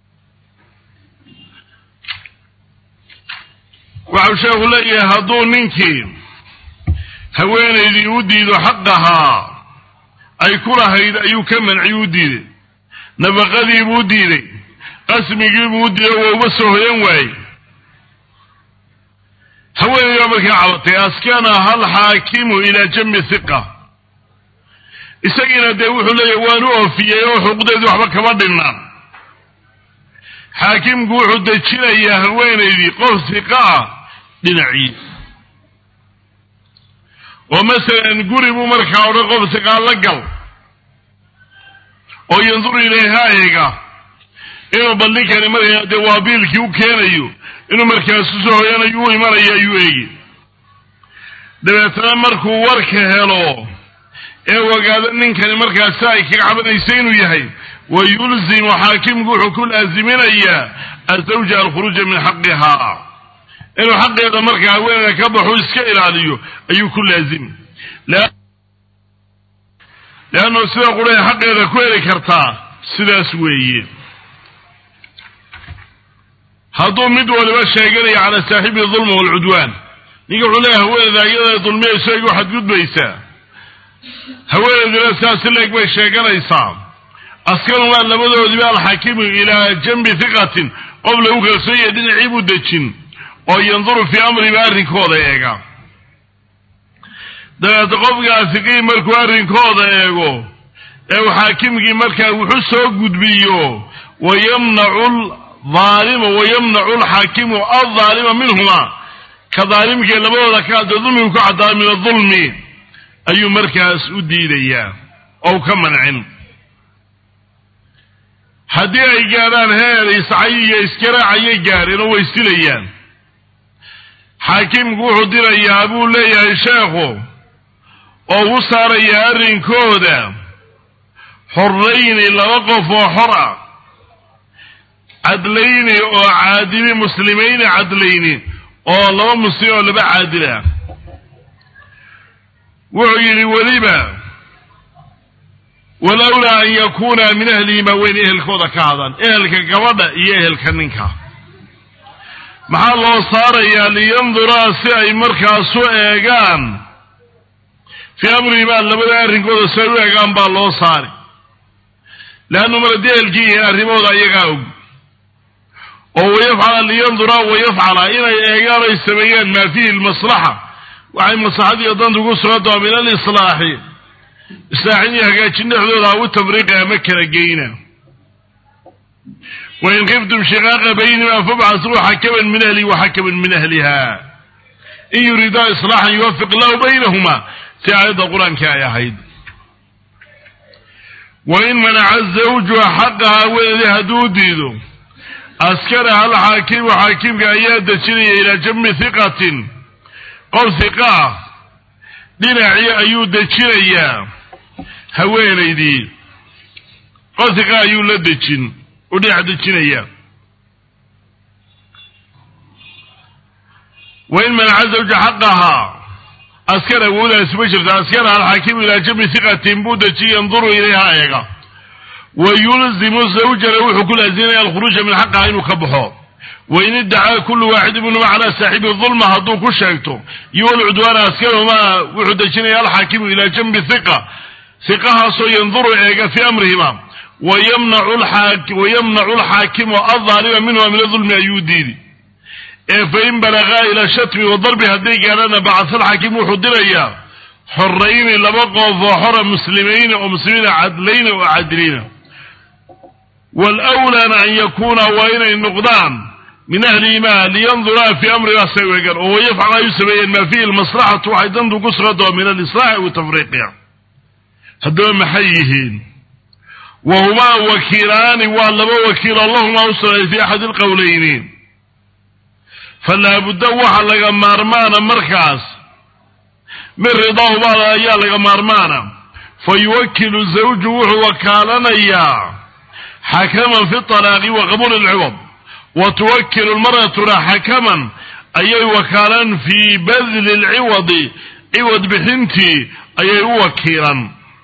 waxau sheekhu leeyahay hadduu ninkii haweenaydii u diido xaqahaa ay ku lahayd ayuu ka manciy u diiday nafaqadiibuu u diiday qasmigiibuu u diiday waa uma soo hoyan waayey haweenaydii baa markaa cabatay askanaha alxaakimu ilaa jambi hiqa isagiina dee wuxuu leeyahy waan u oofiyey oo xuquuqdeedii waxba kama dhinna xaakimku wuxuu dejinayaa haweenaydii qof hiqa ah dhinaciis oo masalan guri buu markaa odhan qof hiqaa la gal oo yandur ilayha eega inuu bal ninkani markaa dee waa biilkii u keenayo inuu markaasu soo hoyanayo u imanayo ayuu eegi dabeetana markuu warka helo ee ogaado ninkani markaasi ay kaga cabanaysa inuu yahay wa yulzimu xaakimku wuxuu ku laaziminayaa azawja alkhuruuja min xaqihaa inuu xaqeeda markaa haweeneyda ka baxu iska ilaaliyo ayuu ku laazimi leannu sida quree xaqeeda ku heli kartaa sidaas weeye hadduu mid waliba sheeganaya cala saaxibi dulma waalcudwaan ninka wuxuu leeyahay haweeneyda iyada dulmiyayso igu xadgudbaysaa haweeneyduna saasi leeg bay sheeganaysaa askarumaa labadoodiba alxaakimu ilaa jambi hiqatin qof lagu kalsoon yahay dhinacii buu dejin oo yanduru fii amriba arrinkooda eega dabeete qofkaa hiqii markuu arrinkooda eego ee uu xaakimkii markaa wuxu soo gudbiyo wayamnacu aalima wayamnacu alxaakimu aldaalima minhuma ka daalimkee labadooda ka hadda dulmigu ka caddaa min adulmi ayuu markaas u diidayaa oo ka mancin haddii ay gaadhaan heer iscay iyo iskaraacayay gaadheen oo way silayaan xaakimku wuxuu dirayaa buu leeyahay sheekhu oo u saarayaa arrinkooda xorrayni laba qof oo xor ah cadlayni oo caadili muslimayni cadlayni oo laba muslim oo laba caadil ah wuxuu yidhi weliba walowlaa an yakuuna min ahlihimaa weyn ehelkooda ka hadan ehelka gabadha iyo ehelka ninka maxaa loo saarayaa liyanduraa si ay markaasu eegaan fii amrihimaa labada arrinkooda si ay u eegaan baa loo saari leannu mar haddii ehelkii yihiin arrimahooda ayagaa og oo wayafcala liyanduraa wayafcala inay eegaan ay sameeyaan maa fiihi lmaslaxa waxay maslaxadiiyo dantu ku sugantao min alislaaxi islaaxin iyo hagaajin dhexdooda aw tafriiqi ama kala geyna wain kiftum shiqaaqa baynima fabcasuu xakaman min ahlihi waxakaman min ahliha in yuriidaa islaaxan yuwafiq lahu baynahuma si aayadda qur-aanka ay ahayd wain manaca zawjuha xaqaha haweeneedii hadduu diido askaraha alxaakimu xaakimka ayaa dejinaya ilaa jambi hiqatin qof hiqa ah dhinacii ayuu dejinayaa haweenaydii qof hiqa ayuu la dejin u dhinac dejinayaa wain manaca zawja xaqahaa askar awoodaasi ma jirto askaraha alxaakimu ilaa jambi hiqatin buu dejiya yanduru ilayha eega wa yulzimu zawjana wuxuu ku laasimaya alkhuruuja min xaqaha inuu ka baxo wain iddacaa kullu waaxid minhuma calaa saaxibi dulma hadduu ku sheegto iyo walcudwaana askaruhumaa wuxuu dejinaya alxaakimu ilaa jambi hiqa hiqahaasoo yanduru eega fii amrihima wayamnacu alxaakimu aldaalima minhuma min adulmi ayuu diidi ee fain balagaa ila shatmi wa darbi hadday gaadhana bacasa alxaakimu wuxuu dirayaa xorayni laba qof oo xora muslimayni oo muslimiina cadlayna oo cadiliina wlwlaana an yakuuna waa inay noqdaan min ahlihimaa liyanduraa fii amrimaa say u egaan oo wayafcal ay u sameeyeen maa fiihi lmaslaxatu waxay dantu ku sugantao min alislaaxi watafriiqiha haddaba maxay yihiin wa humaa wakiilaani waa laba wakiil allahumaa u sugnay fii axadi lqowleyni falaabudda waxa laga maarmaana markaas min ridaahumaa ayaa laga maarmaana fa yuwakilu zawju wuxuu wakaalanayaa xakaman fi talaaqi wa qabuuli lciwad wa tuwakilu lmar'atuna xakaman ayay wakaalaan fii badli lciwadi ciwad bixintii ayay u wakiilan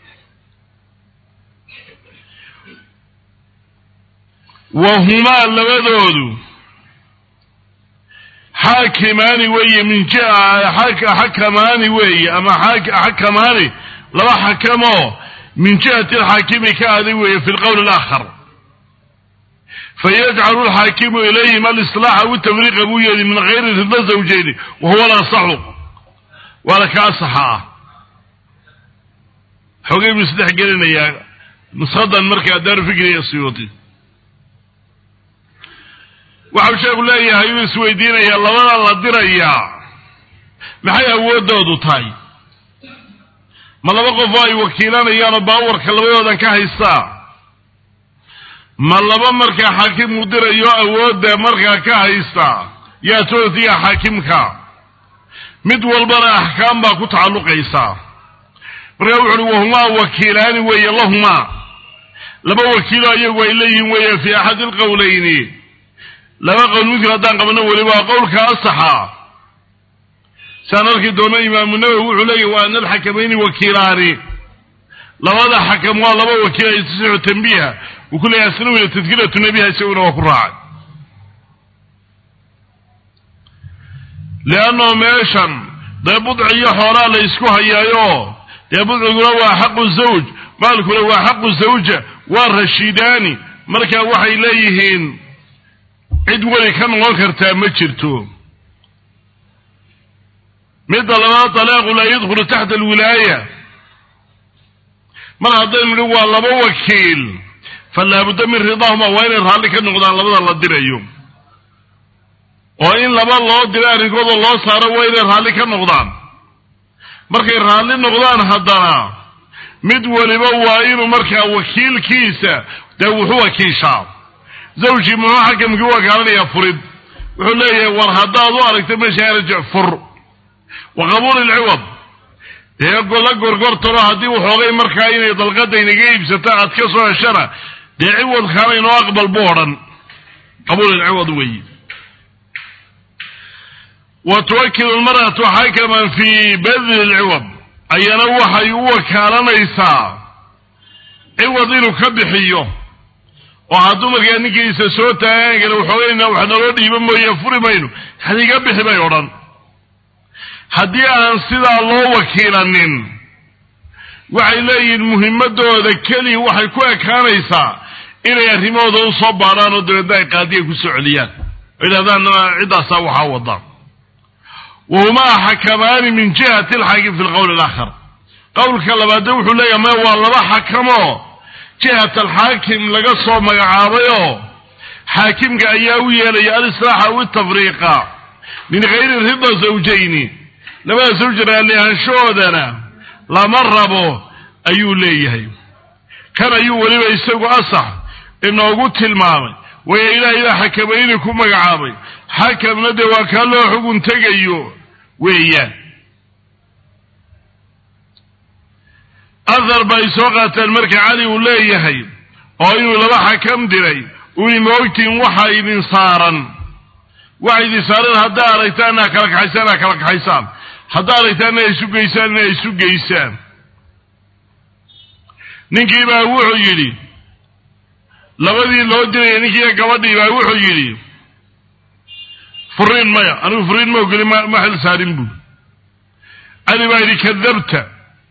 wa humaa labadoodu xaakimaani weeye min xakamaani weeye ama xakamaani laba xakamoo min jihati alxaakimi ka aday weeye fi lqowl alaakhar fayajcalu alxaakimu ilayhim alislaaxa witafriiqa buu yeeli min gayri rida zawjeyni wa huwa alasaxu waana ka asaxa ah xogay buu isdhex gelinayaa nushadan markaa daaru fikriya siyuuti waxau sheeku leeyahay uu isweydiinayaa labada la dirayaa maxay awooddoodu tahay ma laba qofoo ay wakiilanayaanoo baawarka labadoodan ka haystaa ma laba markaa xaakim uu dirayo awoodda markaa ka haystaa yaa tootiya xaakimka mid walbana axkaam baa ku tacalluqaysaa markaa wuxu uhi wahumaa wakiilaani weeye lahumaa laba wakiilo iyagu ay leeyihiin weeye fii axadi alqowlayni laba qowl midkii haddaan qabno weliba waa qowlka asaxa saan arki doono imaamu nawowi wuxuu leeyahy wa ana alxakamayni wakiilaani labada xakam waa laba wakiil ay tasixu tambiiha wuu ku leeyahay asnawina tadkiratu nebiha isaguna waa ku raacay leannao meeshan dee budci iyo xoolaa la isku hayaayo dee budciguna waa xaqu zawj maalkuna waa xaqu zawja waa rashidaani marka waxay leeyihiin cid weli ka noqon kartaa ma jirto midda labaad dalaaqu laa yadkhulu taxta alwilaaya mar haddaynu nihi waa laba wakiil fa laabudda min ridaahuma waa inay raalli ka noqdaan labada la dirayo oo in laba loo dira arrinkooda loo saaro waa inay raalli ka noqdaan markay raalli noqdaan haddana mid weliba waa inuu markaa wakiilkiisa dee wuxu wakiishaa zawjii muxuu xakamkii u wakaalanayaa furid wuxuu leeyahay war haddaad u aragta meesha arjic fur wa qabuuli lciwad dee gola gorgortalo haddii waxoogay markaa inay dalqada inaga iibsata aad ka soo heshana dee ciwadkaana inoo aqbal bu odhan qabuul lciwad weeyi wa tuwakilu lmar'atu xakaman fii badli lciwad ayana waxay u wakaalanaysaa ciwad inuu ka bixiyo oo hadduu markaa ninkiisa soo taagaan kale waxoogayna wax naloo dhiiba mooye furi mayno hadiga bixi bay odhan haddii aan sidaa loo wakiilanin waxay leeyihiin muhimadooda keliya waxay ku ekaanaysaa inay arrimahooda u soo baadhaan oo dabeedna ay qaadiga ku soo celiyaan oo yidhahdaan ciddaasaa waxaa wada wahumaa xakamaani min jihati alxaakim fi lqowl alaakhar qowlka labaadde wuxuu leeyahay maya waa laba xakamoo jihat alxaakim laga soo magacaabayoo xaakimka ayaa u yeelaya alislaaxa witafriiqa min gayri rida zawjayni labada zawj raalliahanshahoodana lama rabo ayuu leeyahay kan ayuu weliba isagu asax inoogu tilmaamay waya ilaahay baa xakamayni ku magacaabay xakamna dee waa kaa loo xugun tegayo weeyaan ahar ba ay soo qaateen marka cali uu leeyahay oo inuu laba xakam diray uni maogtiin waxa idin saaran waxa idin saaran haddaa aragtaan inaa kala kaxaysaan inaa kala kaxaysaan haddaa aragtaan inay isu geysaan inay isu geysaan ninkii baa wuxuu yidhi labadii loo diraya ninkiiyo gabadhii baa wuxuu yidhi furiin maya anigu furiin ma ogeli ma xil saarin buu cali baa yidhi kadabta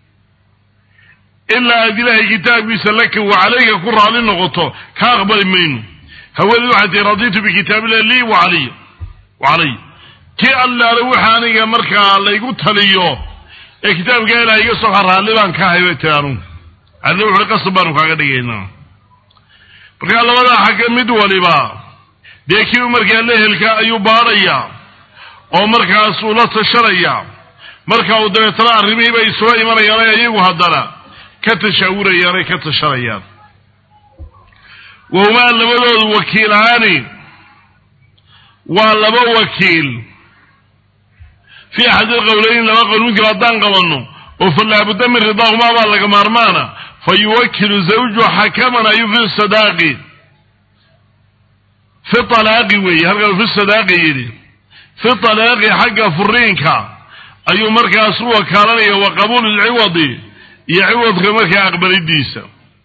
ilaa aad ilaahay kitaabkiisa laka wa calayka ku raali noqoto ka aqbali mayno haweeney waxay tii raditu bikitaabillah lii wa caliy wa calay kii allaale waxa aniga markaa laygu taliyo ee kitaabka ilaah iga soxa raalli baan ka ahay bay tii anugu alle wuxuui qasab baanu kaaga dhigaynaa markaa labadaa xagga mid waliba dee kii u markaa lehelka ayuu baadhayaa oo markaasuu la tashanayaa marka uu dabeetana arrimihii bay soo imanayaan ayagu haddana ka tashaawurayaan ay ka tashanayaan wahumaa labadoodu wakiilaani waa laba wakiil fii axadi ilqowleyn laba qowl midkii haddaan qabanno oo fa laabudda min ridaahumaa baa laga maarmaana fa yuwakilu zawju xakaman ayu fi sadaaqi fi talaaqi weeye halkan fi sadaaqi yidhi fi talaaqi xagga furiinka ayuu markaas u wakaalanaya wa qabuuli lciwadi iyo ciwadka markaa aqbalidiisa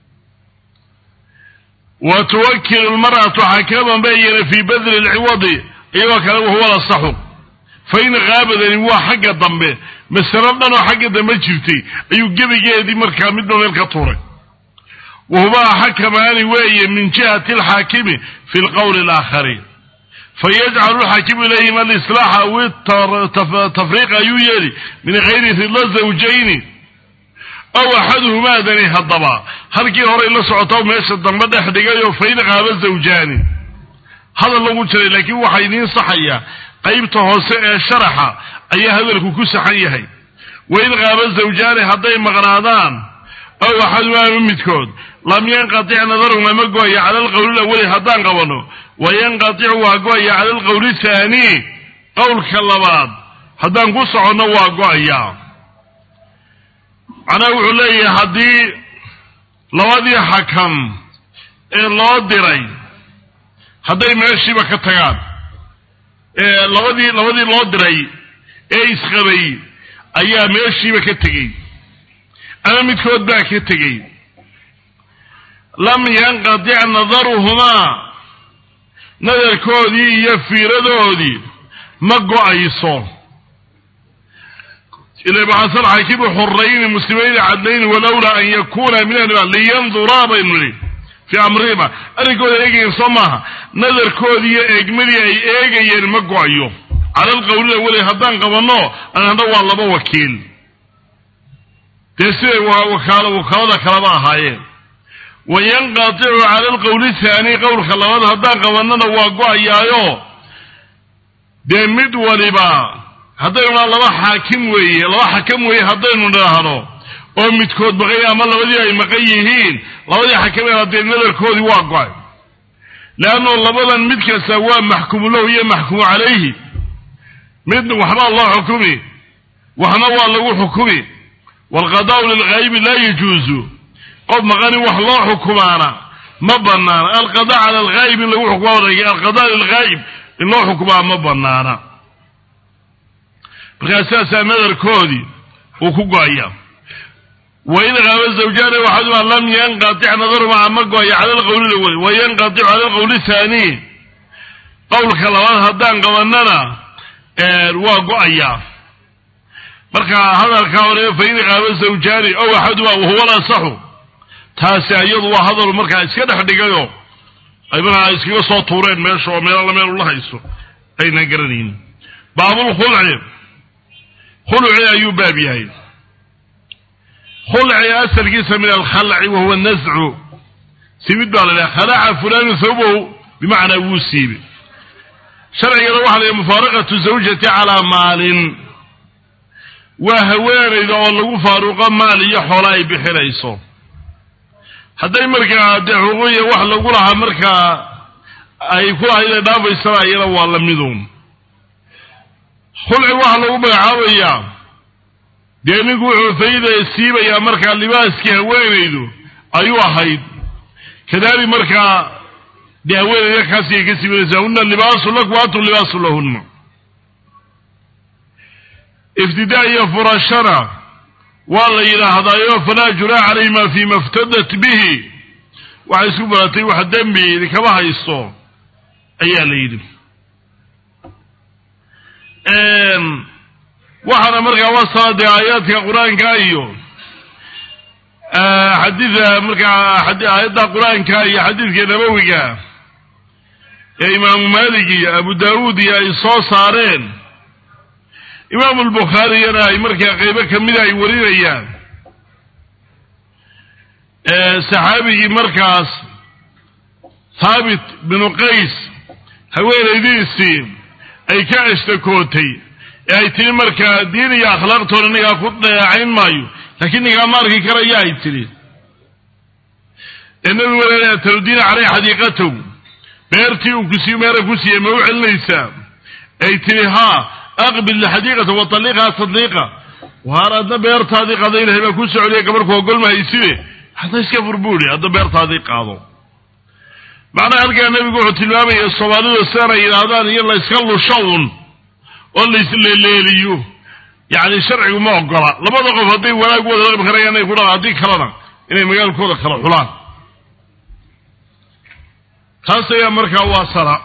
wa tuwakilu lmar'atu xakaman bayana fii badli lciwadi iyagoo kale wahuwa lasaxu fa in qaabadani waa xagga dambe masalo dhan oo xagga dambe jirtay ayuu gebigeedii markaa midba meel ka tuuray wahumaa xakamaani weeye min jihati alxaakimi fi lqowli alaakhari fayajcalu lxaakimu ilayhim alislaaxa aw tafriiqa ayuu yeeli min gayri ridla zawjayni aw axaduhumaadani haddaba halkii horay la socoto meesha dambe dhex dhigayoo fain qaaba zawjaani hadal lagu jiray laakiin waxaa idiin saxaya qaybta hoose ee sharaxa ayaa hadalku ku saxan yahay wain qaaba zawjaani hadday maqnaadaan aw axadumaama midkood lam yanqatic nadarhuma ma go-aya cala alqowli lawali haddaan qabano wayanqaticu waa go-aya cala alqowli thaani qowlka labaad haddaan ku soconno waa go-aya macnaha wuxuu leeyahay haddii labadii xakam ee loo diray hadday meeshiiba ka tagaan labadii labadii loo diray ee isqabay ayaa meeshiiba ka tegey ama midkood baa ka tegey lam yanqatic nadaruhumaa nadarkoodii iyo fiiradoodii ma go-ayso ila baxasan xaakimu xurayni muslimayni cadlayni walowlaa an yakuna min liyanduraa baynu nihi fii amrihima arrinkooda eegayen soo maaha nadarkoodii iyo eegmadii ay eegayeen ma go-ayo cala alqowlila weli haddaan qabanno anana waa laba wakiil dee siday wakaal wakaalada kalaba ahaayeen wayanqaticu cala alqowli thaani qowlka labaad haddaan qabannona waa go-ayaayo dee mid waliba haddaynu dhaa laba xaakim weeye laba xakam weeye haddaynu dhaahno oo midkood maqay ama labadii ay maqan yihiin labadii xakameen haddee nadarkoodii waa go-ay leanno labadan mid kasta waa maxkumu lahu iyo maxkumu calayhi mid waxbaa loo xukumi waxna waa lagu xukumi waalqadaau lilghaybi laa yajuuzu qof maqani wax loo xukumaana ma banaana alqada cala alghayb in lagu xukumaa wareegay alqada lilghayb in loo xukumaa ma banaana markaa sidaasaa nadarkoodii uu ku go-aya wain qaaba zawjaani waxaduma lam yanqatic nadaruma ma go-ayo cala alqowli lawel wayanqaticu cala alqowli thaani qowlka labaad haddaan qabanana waa go-ayaa marka hadalkaa hore fain qaaba zawjaani ow axaduma wahuwa lasaxu taasi iyadu waa hadal markaa iska dhex dhigayo ay markaa iskaga soo tuureen meesha oo meelala meel ula hayso aynan garanaynin baabulkhulci khulci ayuu baab yahay khulci asalkiisa min alkhalci wahuwa nascu siibid baa la dhaha khalaca fulanu thawbahu bimacnaa wuu siibe sharcigana waxa la yidhaha mufaaraqatu zawjati calaa maalin waa haweenayda oo lagu faaruqo maal iyo xoola ay bixinayso hadday markaa dee xuquuqiya wax lagu lahaa markaa ay ku lahayd ay dhaafaysana iyana waa la midun khulci waxaa lagu magacaabayaa dee ninku wuxuu fayda siibayaa markaa libaaskii haweenaydu ayuu ahayd kadalik markaa dee haweenayda kaasi ay ka siibanaysaa huna libaasu lakum antum libaasu lahunna iftidaa iyo furashana waa la yidhaahdaayo falaa junaaxa calayhima fima iftadat bihi waxay isku baratay wax dembi idinkama haysto ayaa la yidhi waxaana markaa wasala dee aayaadka qur-aanka iyo xadiida markaa aayadda qur-aanka iyo xadiidka nabowiga ee imaamu maalik iyo abu daawuud iyo ay soo saareen imaamu lbukhaariyana ay markaa qeybo kamida ay warinayaan saxaabigii markaas thaabit binu qays haweenaydiisii ay ka ashtakootay ee ay tihi markaa diin iyo akhlaaqtoona ninkaa ku dheecayn maayo laakiin ninkaa ma arki karaya ay tidhi ee nabigu wal tarudiina caleyh xadiiqatow beertii uu kusiiy meera ku siiyey ma u celinaysaa ay tihi haa aqbil xadiiqata wa taliiqhaa tadliiqa waar adna beertaadii qaado ilahay baa ku socoliya gabarhku ogolma hayside hadda iska fur buuhi hadda beertaadii qaado macnaha halkaa nebigu wuxuu tilmaamaya soomaalidu sidanay yidhaahdaan iyo layska lusho un oo laisleeleeliyo yacni sharcigu ma ogola labada qof hadday wanaag wada dhaqmi karayaan inay ku dhaqan haddii kalena inay magaalkooda kala xulaan taas ayaa markaa waa sala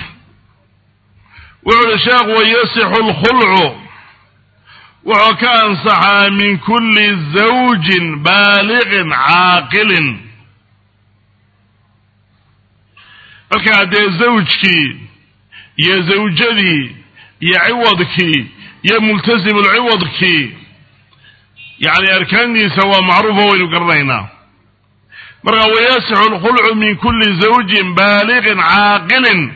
wuxuu uhi sheekhu wayasixu lkhulcu wuxuu ka ansaxaa min kulli zawjin baaliqin caaqilin markaa dee zawjkii iyo zawjadii iyo ciwadkii iyo multasimulciwadkii yacni arkaantiisa waa macruufo waynu garanaynaa marka wayasixu lkhulcu min kulli zawjin baaliqin caaqilin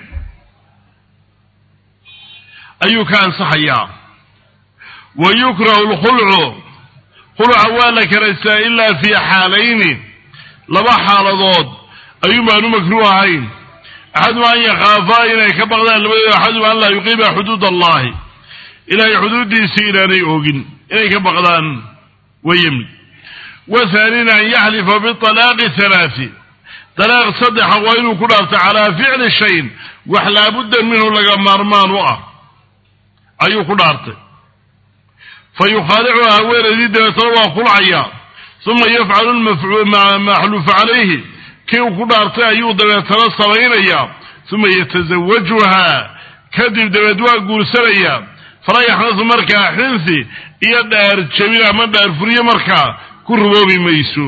ayuu ka ansaxayaa wa yukrahu lkhulcu khulca waa la karaystaa ilaa fii xaalayni laba xaaladood ayuun baanu makruuh ahayn axaduma an yakhaafaa inay ka baqdaan labadooda axaduma an laa yuqiima xuduud allahi ilaahay xuduuddiisii inaanay oogin inay ka baqdaan wayemid wathaanina an yaxlifa bialaaqi halaati dalaaq saddexa waa inuu ku dhaarto calaa ficli shayin wax laabudda minhu laga maarmaan u ah ayuu ku dhaartay fa yukhaalicu haweenaydii dabeetana waa khulcaya uma yafcalu maxluufa calayhi kii uu ku dhaartay ayuu dabeetana samaynayaa uma yatasawajuhaa kadib dabeed waa guursanayaa fala yaxnasu markaa xinsi iyo dhaar jabin ama dhaar furiyo markaa ku ruboobi mayso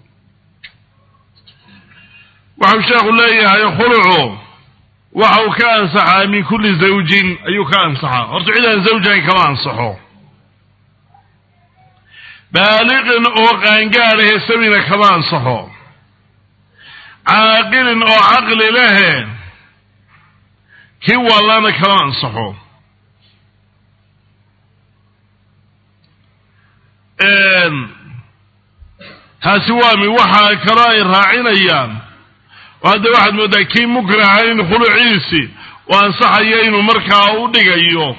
waxau sheekhu leeyahay khulucu waxa uu ka ansaxaa min kulli zawjin ayuu ka ansaxaa horta cidaan zawjayn kama ansaxo baaliqin oo qaangaadhahe sabina kama ansaxo caaqilin oo caqli lehe kii wallana kama ansaxo taasi waa mi waxaa kaloo ay raacinayaan oo hadda waxaad mooddaa kii mukraha in khuluciisi oo ansaxaya inuu markaa u dhigayo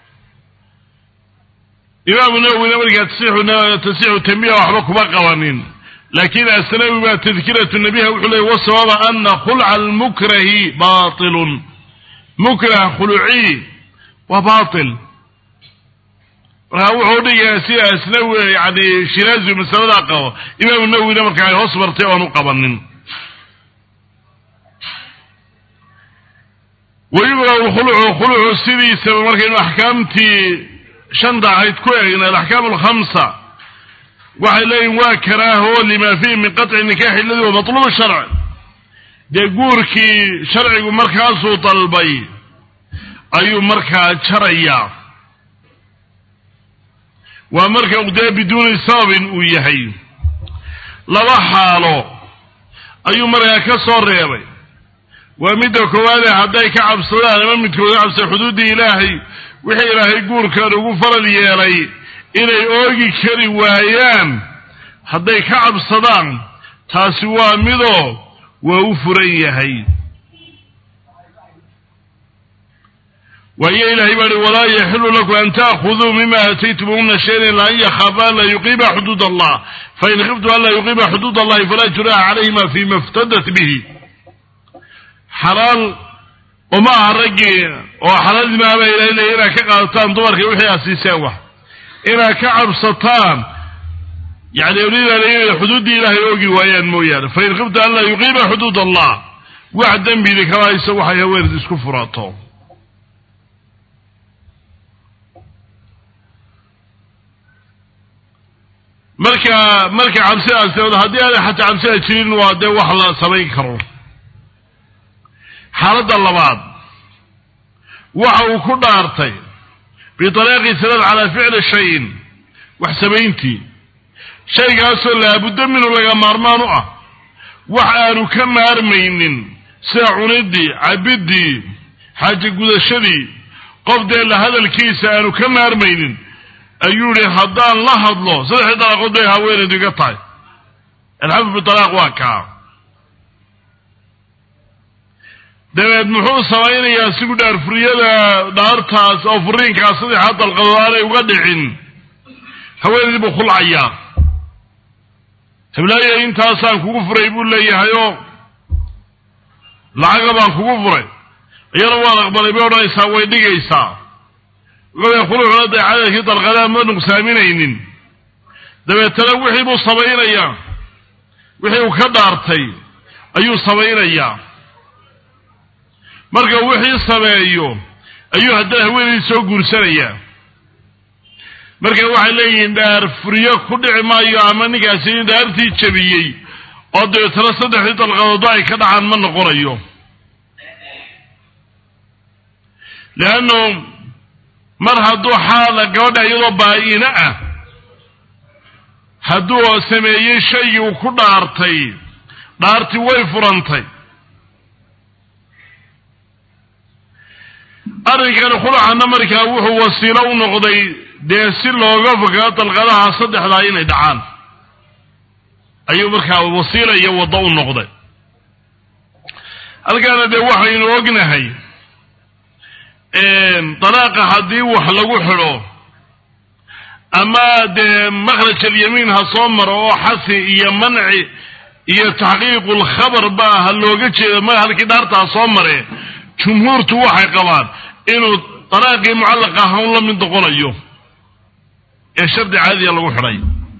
imaamu nawowina markaa tasixu tambiha waxba kuma qabanin laakin asnawi baa tadkiratu nabiha wuxuu leey wasababa ana khulca almukrahi bailun mukrah khuluci waa bail markaa wuxuu dhigayaa sida asnawi yani shiraazi masaladaa qabo imaamu nawowina markaa ay hoos martay oan u qabanin wayugrahu lkhulucu khulucu sidiisaba markaynu axkaamtii shanta ahayd ku eegna alaxkaam alkhamsa waxay leeyihin waa karaaho lima fiihi min qaطci nikaxi aladi wa matluub sharc dee guurkii sharcigu markaasuu dalbay ayuu markaa jarayaa waa marka dee biduuni sababin uu yahay laba xaalo ayuu markaa ka soo reebay waa midda koowaade hadday ka cabsadaan ama midkooda cabsada xuduuddii ilaahay wixii ilaahay guurkan ugu faral yeelay inay oogi kari waayaan hadday ka cabsadaan taasi waa midoo waa u furan yahay waayo ilaahay baa hi walaa yaxilu lakum an taakuduu mima aataytumuhuna shayan ilaa an yakhaafaa an laa yuqiima xuduud allah fain khiftu an laa yuqiima xuduud allahi falaa junaxa calayhima fima iftadat bihi xalaal uma aha raggii oo xalaalnimaaba ilahay leeya inaad ka qaadataan dumarkii wixii aad siiseen wax inaad ka cabsataan yani awliyadaana inay xuduuddii ilaahay oogi waayaan mooyaane fain khiftu an laa yuqiima xuduud allah wax dembidi kama hayso waxay haweenid isku furato marka marka cabsidaas haddii aanay xataa cabsida jirin waa dee wax la samayn karo xaaladda labaad waxa uu ku dhaartay biطariiqi sanad calaa ficli shayin wax samayntii shaygaasoo laabuddo minhu laga maarmaan u ah wax aanu ka maarmaynin sida cuniddii cabiddii xaaje gudashadii qof dee la hadalkiisa aanu ka maarmaynin ayuu yihi haddaan la hadlo saddexdii dalaaqood bay haweenaydu iga tahay alxafu bitalaaq waa kaa dabeed muxuu samaynayaa sigu dhaarfuriyada dhaartaas oo furiinkaas saddexaa dalqadood aanay uga dhicin haweenaydii buu khulcayaa heblaaya intaasaan kugu furay buu leeyahayoo lacaga baan kugu furay iyana waan aqbalay bay odhanaysaa way dhigaysaa wuxuu khulucuna dee cadadkii dalqadaha ma nuqsaaminaynin dabeetana wixii buu samaynayaa wixii uu ka dhaartay ayuu samaynayaa marka wixii sameeyo ayuu haddana haweenaydii soo guursanayaa marka waxay leeyihiin dhaar furiyo ku dhici maayo ama ninkaasi in dhaartii jabiyey oo dabeetana saddexdii dalqadoodba ay ka dhacaan ma noqonayo leannu mar hadduu xaala gabadha iyadoo baa-ina ah hadduu sameeyey shaygii uu ku dhaartay dhaartii way furantay arrinkani khulacanna markaa wuxuu wasiilo u noqday dee si looga fogaa dalqadaha saddexdaa inay dhacaan ayuu markaa wasiila iyo waddo u noqday halkaana dee waxaynu ognahay dalaaqa haddii wax lagu xidho ama dee makhraj alyamiin ha soo maro oo xasi iyo manci iyo taxqiiqu lkhabar ba ha looga jeedo ma halkii dhaarta ha soo mare jumhuurtu waxay qabaan inuu dalaaqii mucallaqa ahawn la mid noqonayo ee shardi caadiya lagu xidhay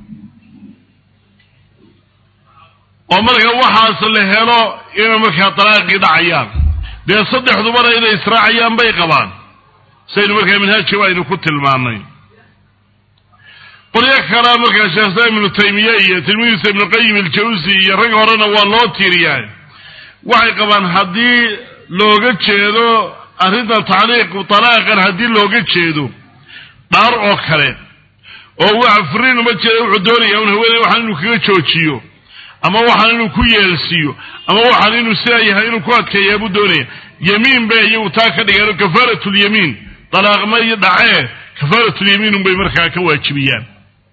oo marka waxaas la helo inay markaa dalaaqii dhacayaan dee saddexdubana inay israacayaan bay qabaan saynu markaa minhaajkiba aynu ku tilmaanay qolyo kalea markaa sheekh islaam ibnu taymiye iyo tilmidiisa ibnu qayim iljawsi iyo rag horena waa loo tiiriyaa waxay qabaan haddii looga jeedo arrintan tacliiqu talaaqan haddii looga jeedo dhaar oo kale oo waxa furiin uma jeeda wuxuu doonaya un haweeney waxaan inuu kaga joojiyo ama waxaan inuu ku yeelsiiyo ama waxaan inuu sidaa yahay inuu ku adkeeyaa buu doonaya yemiin bay iyagu taa ka dhigeen kafaaratulyamiin dalaaqma iyo dhacee kafaaratulyamiin unbay markaa ka waajibiyaan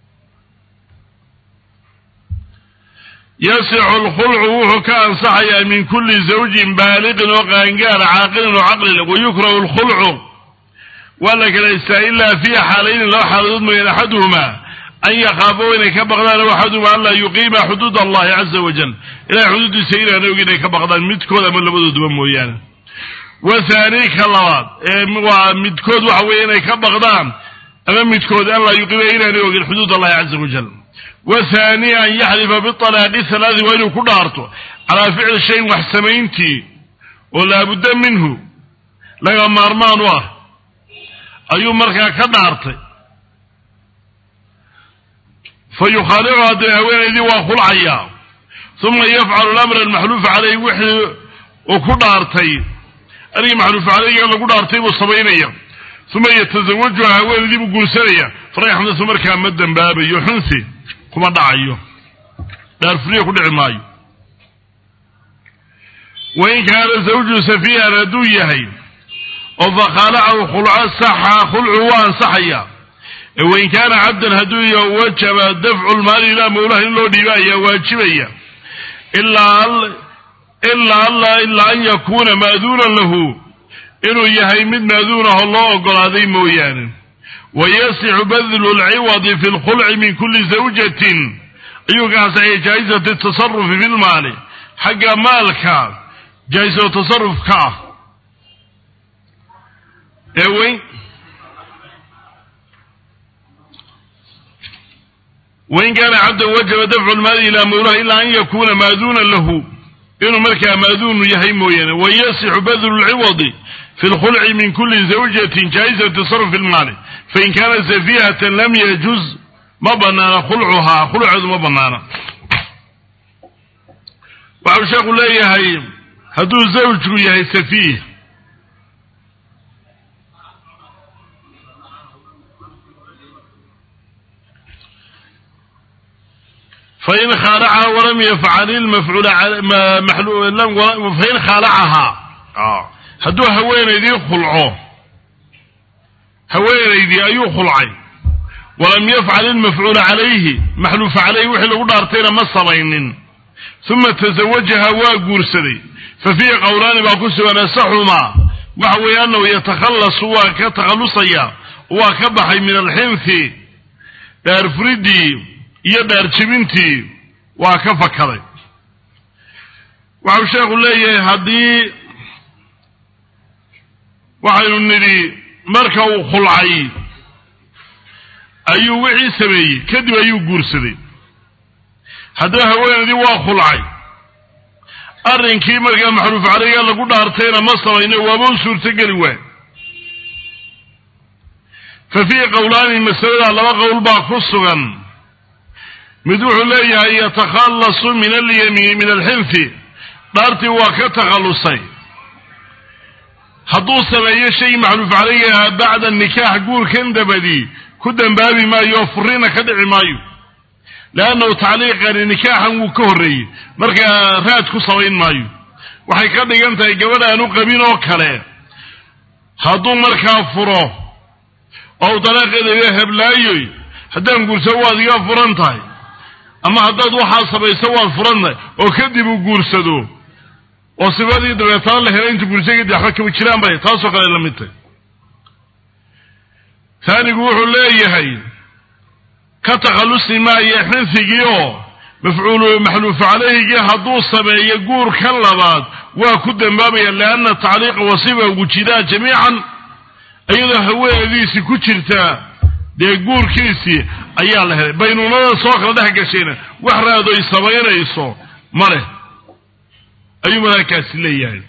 yasixu lkhulcu wuxuu ka ansaxayaa min kulli zawjin baaliqin oo qaangaara caaqilin oo caqlile wayukrahu lkhulcu waa la kalaystaa ilaa fiiha xaalayni laba xaaladood mooyaan axaduhuma an yakhaafo inay ka baqdaan axaduhuma anlaa yuqiima xuduud allahi caza wajal ilahay xuduuddiisa inaan og inay ka baqdaan midkood ama labadooduba mooyaane wa haani ka labaad waa midkood waxa weeye inay ka baqdaan ama midkood anlaa yuqiima inaanay ogin xuduud allahi caza wajal wathani an yaxlifa bialaaqi halaadi waa inuu ku dhaarto calaa ficli shayin wax samayntii oo laabudda minhu laga maarmaan u ah ayuu markaa ka dhaartay fa yukhaalicuhaa dee haweenaydii waa khulcayaa uma yafcalu lamra almaxluufa caleyh wixii uu ku dhaartay arigii maxluufa caleyga lagu dhaartay buu samaynaya uma yatazawajuha haweenaydii buu guursanaya farayaxnasu markaa ma dembaabayo xunsi kuma dhacayo dhaarfuriya ku dhici maayo wain kaana zawju safiihan hadduu yahay oo fakhaalacahu khulco saxa khulcu waa ansaxaya wain kaana cabdan hadduu yahay wajaba dafcu lmaali ilaa mawlaha in loo dhiiba ayaa waajibaya ilaa alla ilaa an yakuuna maaduunan lahu inuu yahay mid maaduun ahoo loo ogolaaday mooyaane wayasixu badlu lciwadi fi lkhulci min kuli zawjatin ayuu ka ansaxaya jaa'izati tasarufi fi lmaali xagga maalka jaa-iso tasarufka ah ee weyn wain kaana cabdan wajaba dafcu lmaali ilaa mawlaha ilaa an yakuna maaduunan lahu inuu markaa maaduunu yahay mooyaane wayasixu badlu lciwadi fi lkhulci min kuli zawjatin jaa-izat tasaruf fi lmaali fain kaanat safihatan lam yajuz ma banaana khulcuhaa khulceedu ma banaana waxau sheekhu leeyahay hadduu zawjku yahay safiih fain khaalacaha walam yafcal ilmafcuula fain khaalacahaa hadduu haweenaydii khulco haweenaydii ayuu khulcay walam yafcal ilmafcuula calayhi maxluufa calayhi wixii lagu dhaartayna ma samaynin uma tasawajaha waa guursaday fa fiihi qowlaani baa ku sugan asaxumaa waxa weeye annahu yatakhallasu waa ka takhallusaya waa ka baxay min alxinfi dhaarfuridii iyo dhaarjibintii waa ka fakaday waxau sheekhu leeyahay haddii waxaynu nidhi marka uu khulcay ayuu wixii sameeyey kadib ayuu guursaday haddaba haweenaydii waa khulcay arrinkii markaa maxruuf caleyga lagu dhaartayna ma samayno waaba u suurtogeli waay fa fiihi qowlaani masalada laba qowl baa ku sugan mid wuxuu leeyahay yatakhallasu min alyamiin min alxinfi dhaartii waa ka takhallusay hadduu sameeyo shay maxruuf caleyga bacda nikaax guurkan dabadi ku dembaabi maayo furina ka dhici maayo leannahu tacliiqani nikaaxan wuu ka horreeyey markaa raad ku samayn maayo waxay ka dhigan tahay gabadh aanu qabin oo kale hadduu markaa furo oo u dalaaqeeda heblaayoy haddaan guursado waad iga furan tahay ama haddaad waxaa samayso waad furan tahay oo kadib uu guursado oo sifadii dabeetana la helay intu guursay kadib waxba kama jiraan bay taasoo kale la mid tahy taanigu wuxuu leeyahay ka takhallusi maayo xinfigii oo mafcuulu maxluufu calayhigii hadduu sameeyo guur ka labaad waa ku dambaabaya lianna tacliiqa wasifa wujidaa jamiican iyadoo haweenadiisii ku jirtaa dee guurkiisii ayaa la helay baynuunada soo kala dhex gashayna wax raadoy samaynayso ma leh ayuu malaakaasi leeyahay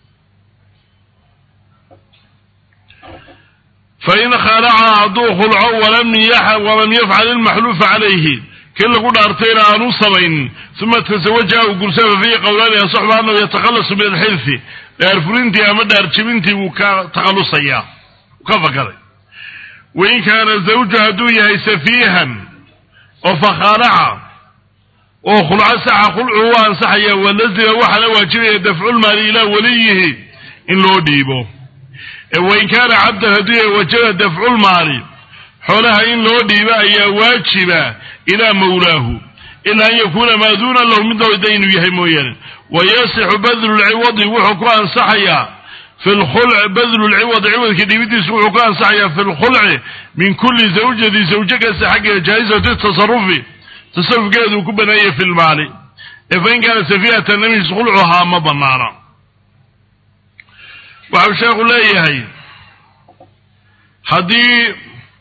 fain khalaca hadduu khulco walam yafcal ilmaxluufa calayhi kii lagu dhaartayna aanu samaynin uma tasawaja u gursada fiihi qowlaani asaxba anahu yatakhallasu min alxilfi dhaarfurintii ama dhaarjibintii wuu ka takhallusayaa ka fakaray wain kaana zawju hadduu yahay safiihan oo fakhaalaca oo khulco saxa khulcu u ansaxaya walazima waxaana waajibaya dafculmaali ilaa waliyihi in loo dhiibo wain kaana cabdan hadduu yahay wajaba dafculmaali xoolaha in loo dhiibo ayaa waajiba ilaa mawlaahu ilaa an yakuuna maaduunan lahu mid lowda inuu yahay mooyaane wayasixu badlu lciwadi wuxuu ku ansaxayaa fi lkhulci badlu lciwadi ciwadka dhiibidiisu wuxuu ku ansaxayaa fi lkhulci min kulli zawjati zawjo kasta xaggeeda jaa'izati tasarufi tasarufkeeduu ku baneeyay fi lmaali ee fain kaana safihatan namis khulcuhaa ma banaana waxau sheekhu leeyahay haddii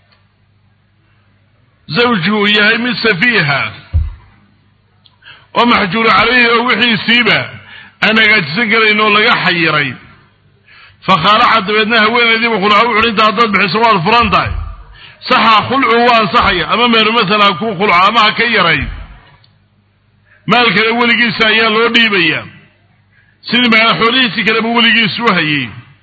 zawju uu yahay mid safiiha oo maxjuura calayhi oo wixiisiiba aan hagaajisan karayn oo laga xayiray fakhaalaca dabeedna haweenaydiiba khulca wuxuhi inta haddaad bixiso waad furan tahay saxa khulcu waa ansaxaya ama meeru masala ha kuu khulco ama ha ka yaray maalkana weligiisa ayaa loo dhiibaya sidii maaa xoolihiisii kaleba weligiisu hayay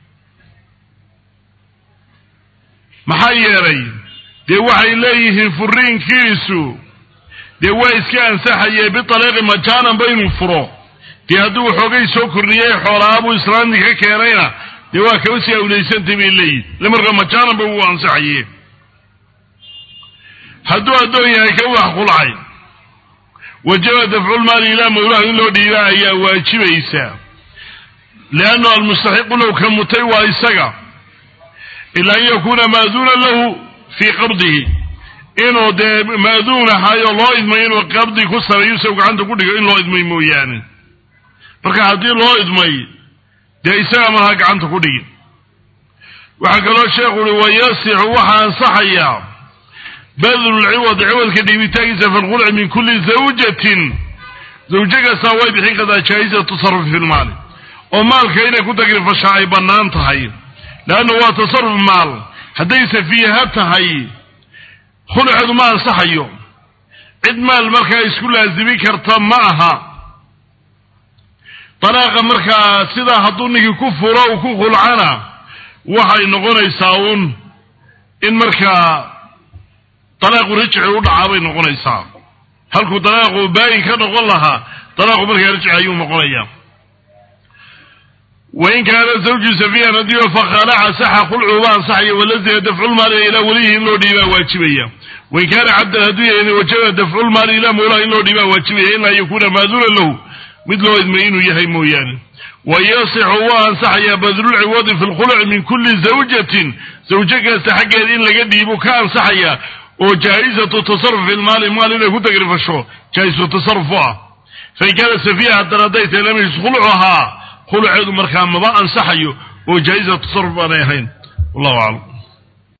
maxaa yeelay dee waxay leeyihiin furiinkiisu dee waa iska ansaxaye bitaliiqi majaanan ba inuu furo dee hadduu xoogay soo kordhiyey xoolaabuu islaamti ka keenayna dee waa kaba sii awlaysantay bay leeyihin ile markaa majaanan ba uu ansaxaye hadduu addoon yahay ka wax khulcay wajaba dafculmaali ilaa mawlaha in loo dhiiba ayaa waajibaysa liannu almustaxiqu low ka mutay waa isaga ila an yakuuna maaduunan lahu fii qabdihi inuu dee maaduun ahaayo loo idmay inuu qabdi ku sameeyo isagu gacanta ku dhigo in loo idmay mooyaane marka haddii loo idmay dee isaga malaha gacanta ku dhigi waxaa kaloo sheekhu uhi wayasixu waxaa ansaxayaa badlu lciwad ciwadka dhiibitaankiisa fi lkhulci min kulli zawjatin zawjo kastaa way bixin kartaa jaa'iza tasarufi fi lmaali oo maalka inay ku tagrifashaa ay bannaan tahay leanna waa tasaruf maal hadday safiiha tahay khulceedu ma ansaxayo cid maal markaa isku laasimi karta ma aha dalaaqa markaa sidaa hadduu ninkii ku furo uu ku khulcana waxay noqonaysaa uun in markaa dalaaqu rajci u dhacaa bay noqonaysaa halkuu dalaaqu baayin ka noqon lahaa dalaaqu markaa rajci ayuu noqonayaa wain kaana zawju safiihan haddii fakhaalaca saxa khulcu ba ansaxaya walazima dafculmaali ilaa welihi in loo dhiibaa waajibaya wain kaana cabdan hadduu yahay wajaba dafculmaali ilaa mawlaha in loo dhiibaa waajibaya ilaa an yakuuna maaduunan lahu mid loo idmay inuu yahay mooyaane wayasixu waa ansaxayaa badlulciwadi fi lkhulci min kulli zawjatin zawjo kasta xaggeeda in laga dhiibo ka ansaxaya oo jaa'izatu tasaruf fi lmaali maal inay ku tagrifasho jaa-isu tasaruf u ah fain kaana safiiha haddana hadday tahay lam yajuz khulucuhaa khuluceedu markaa maba ansaxayo oo jaa'iza tasarruf baanay ahayn wallahu aclam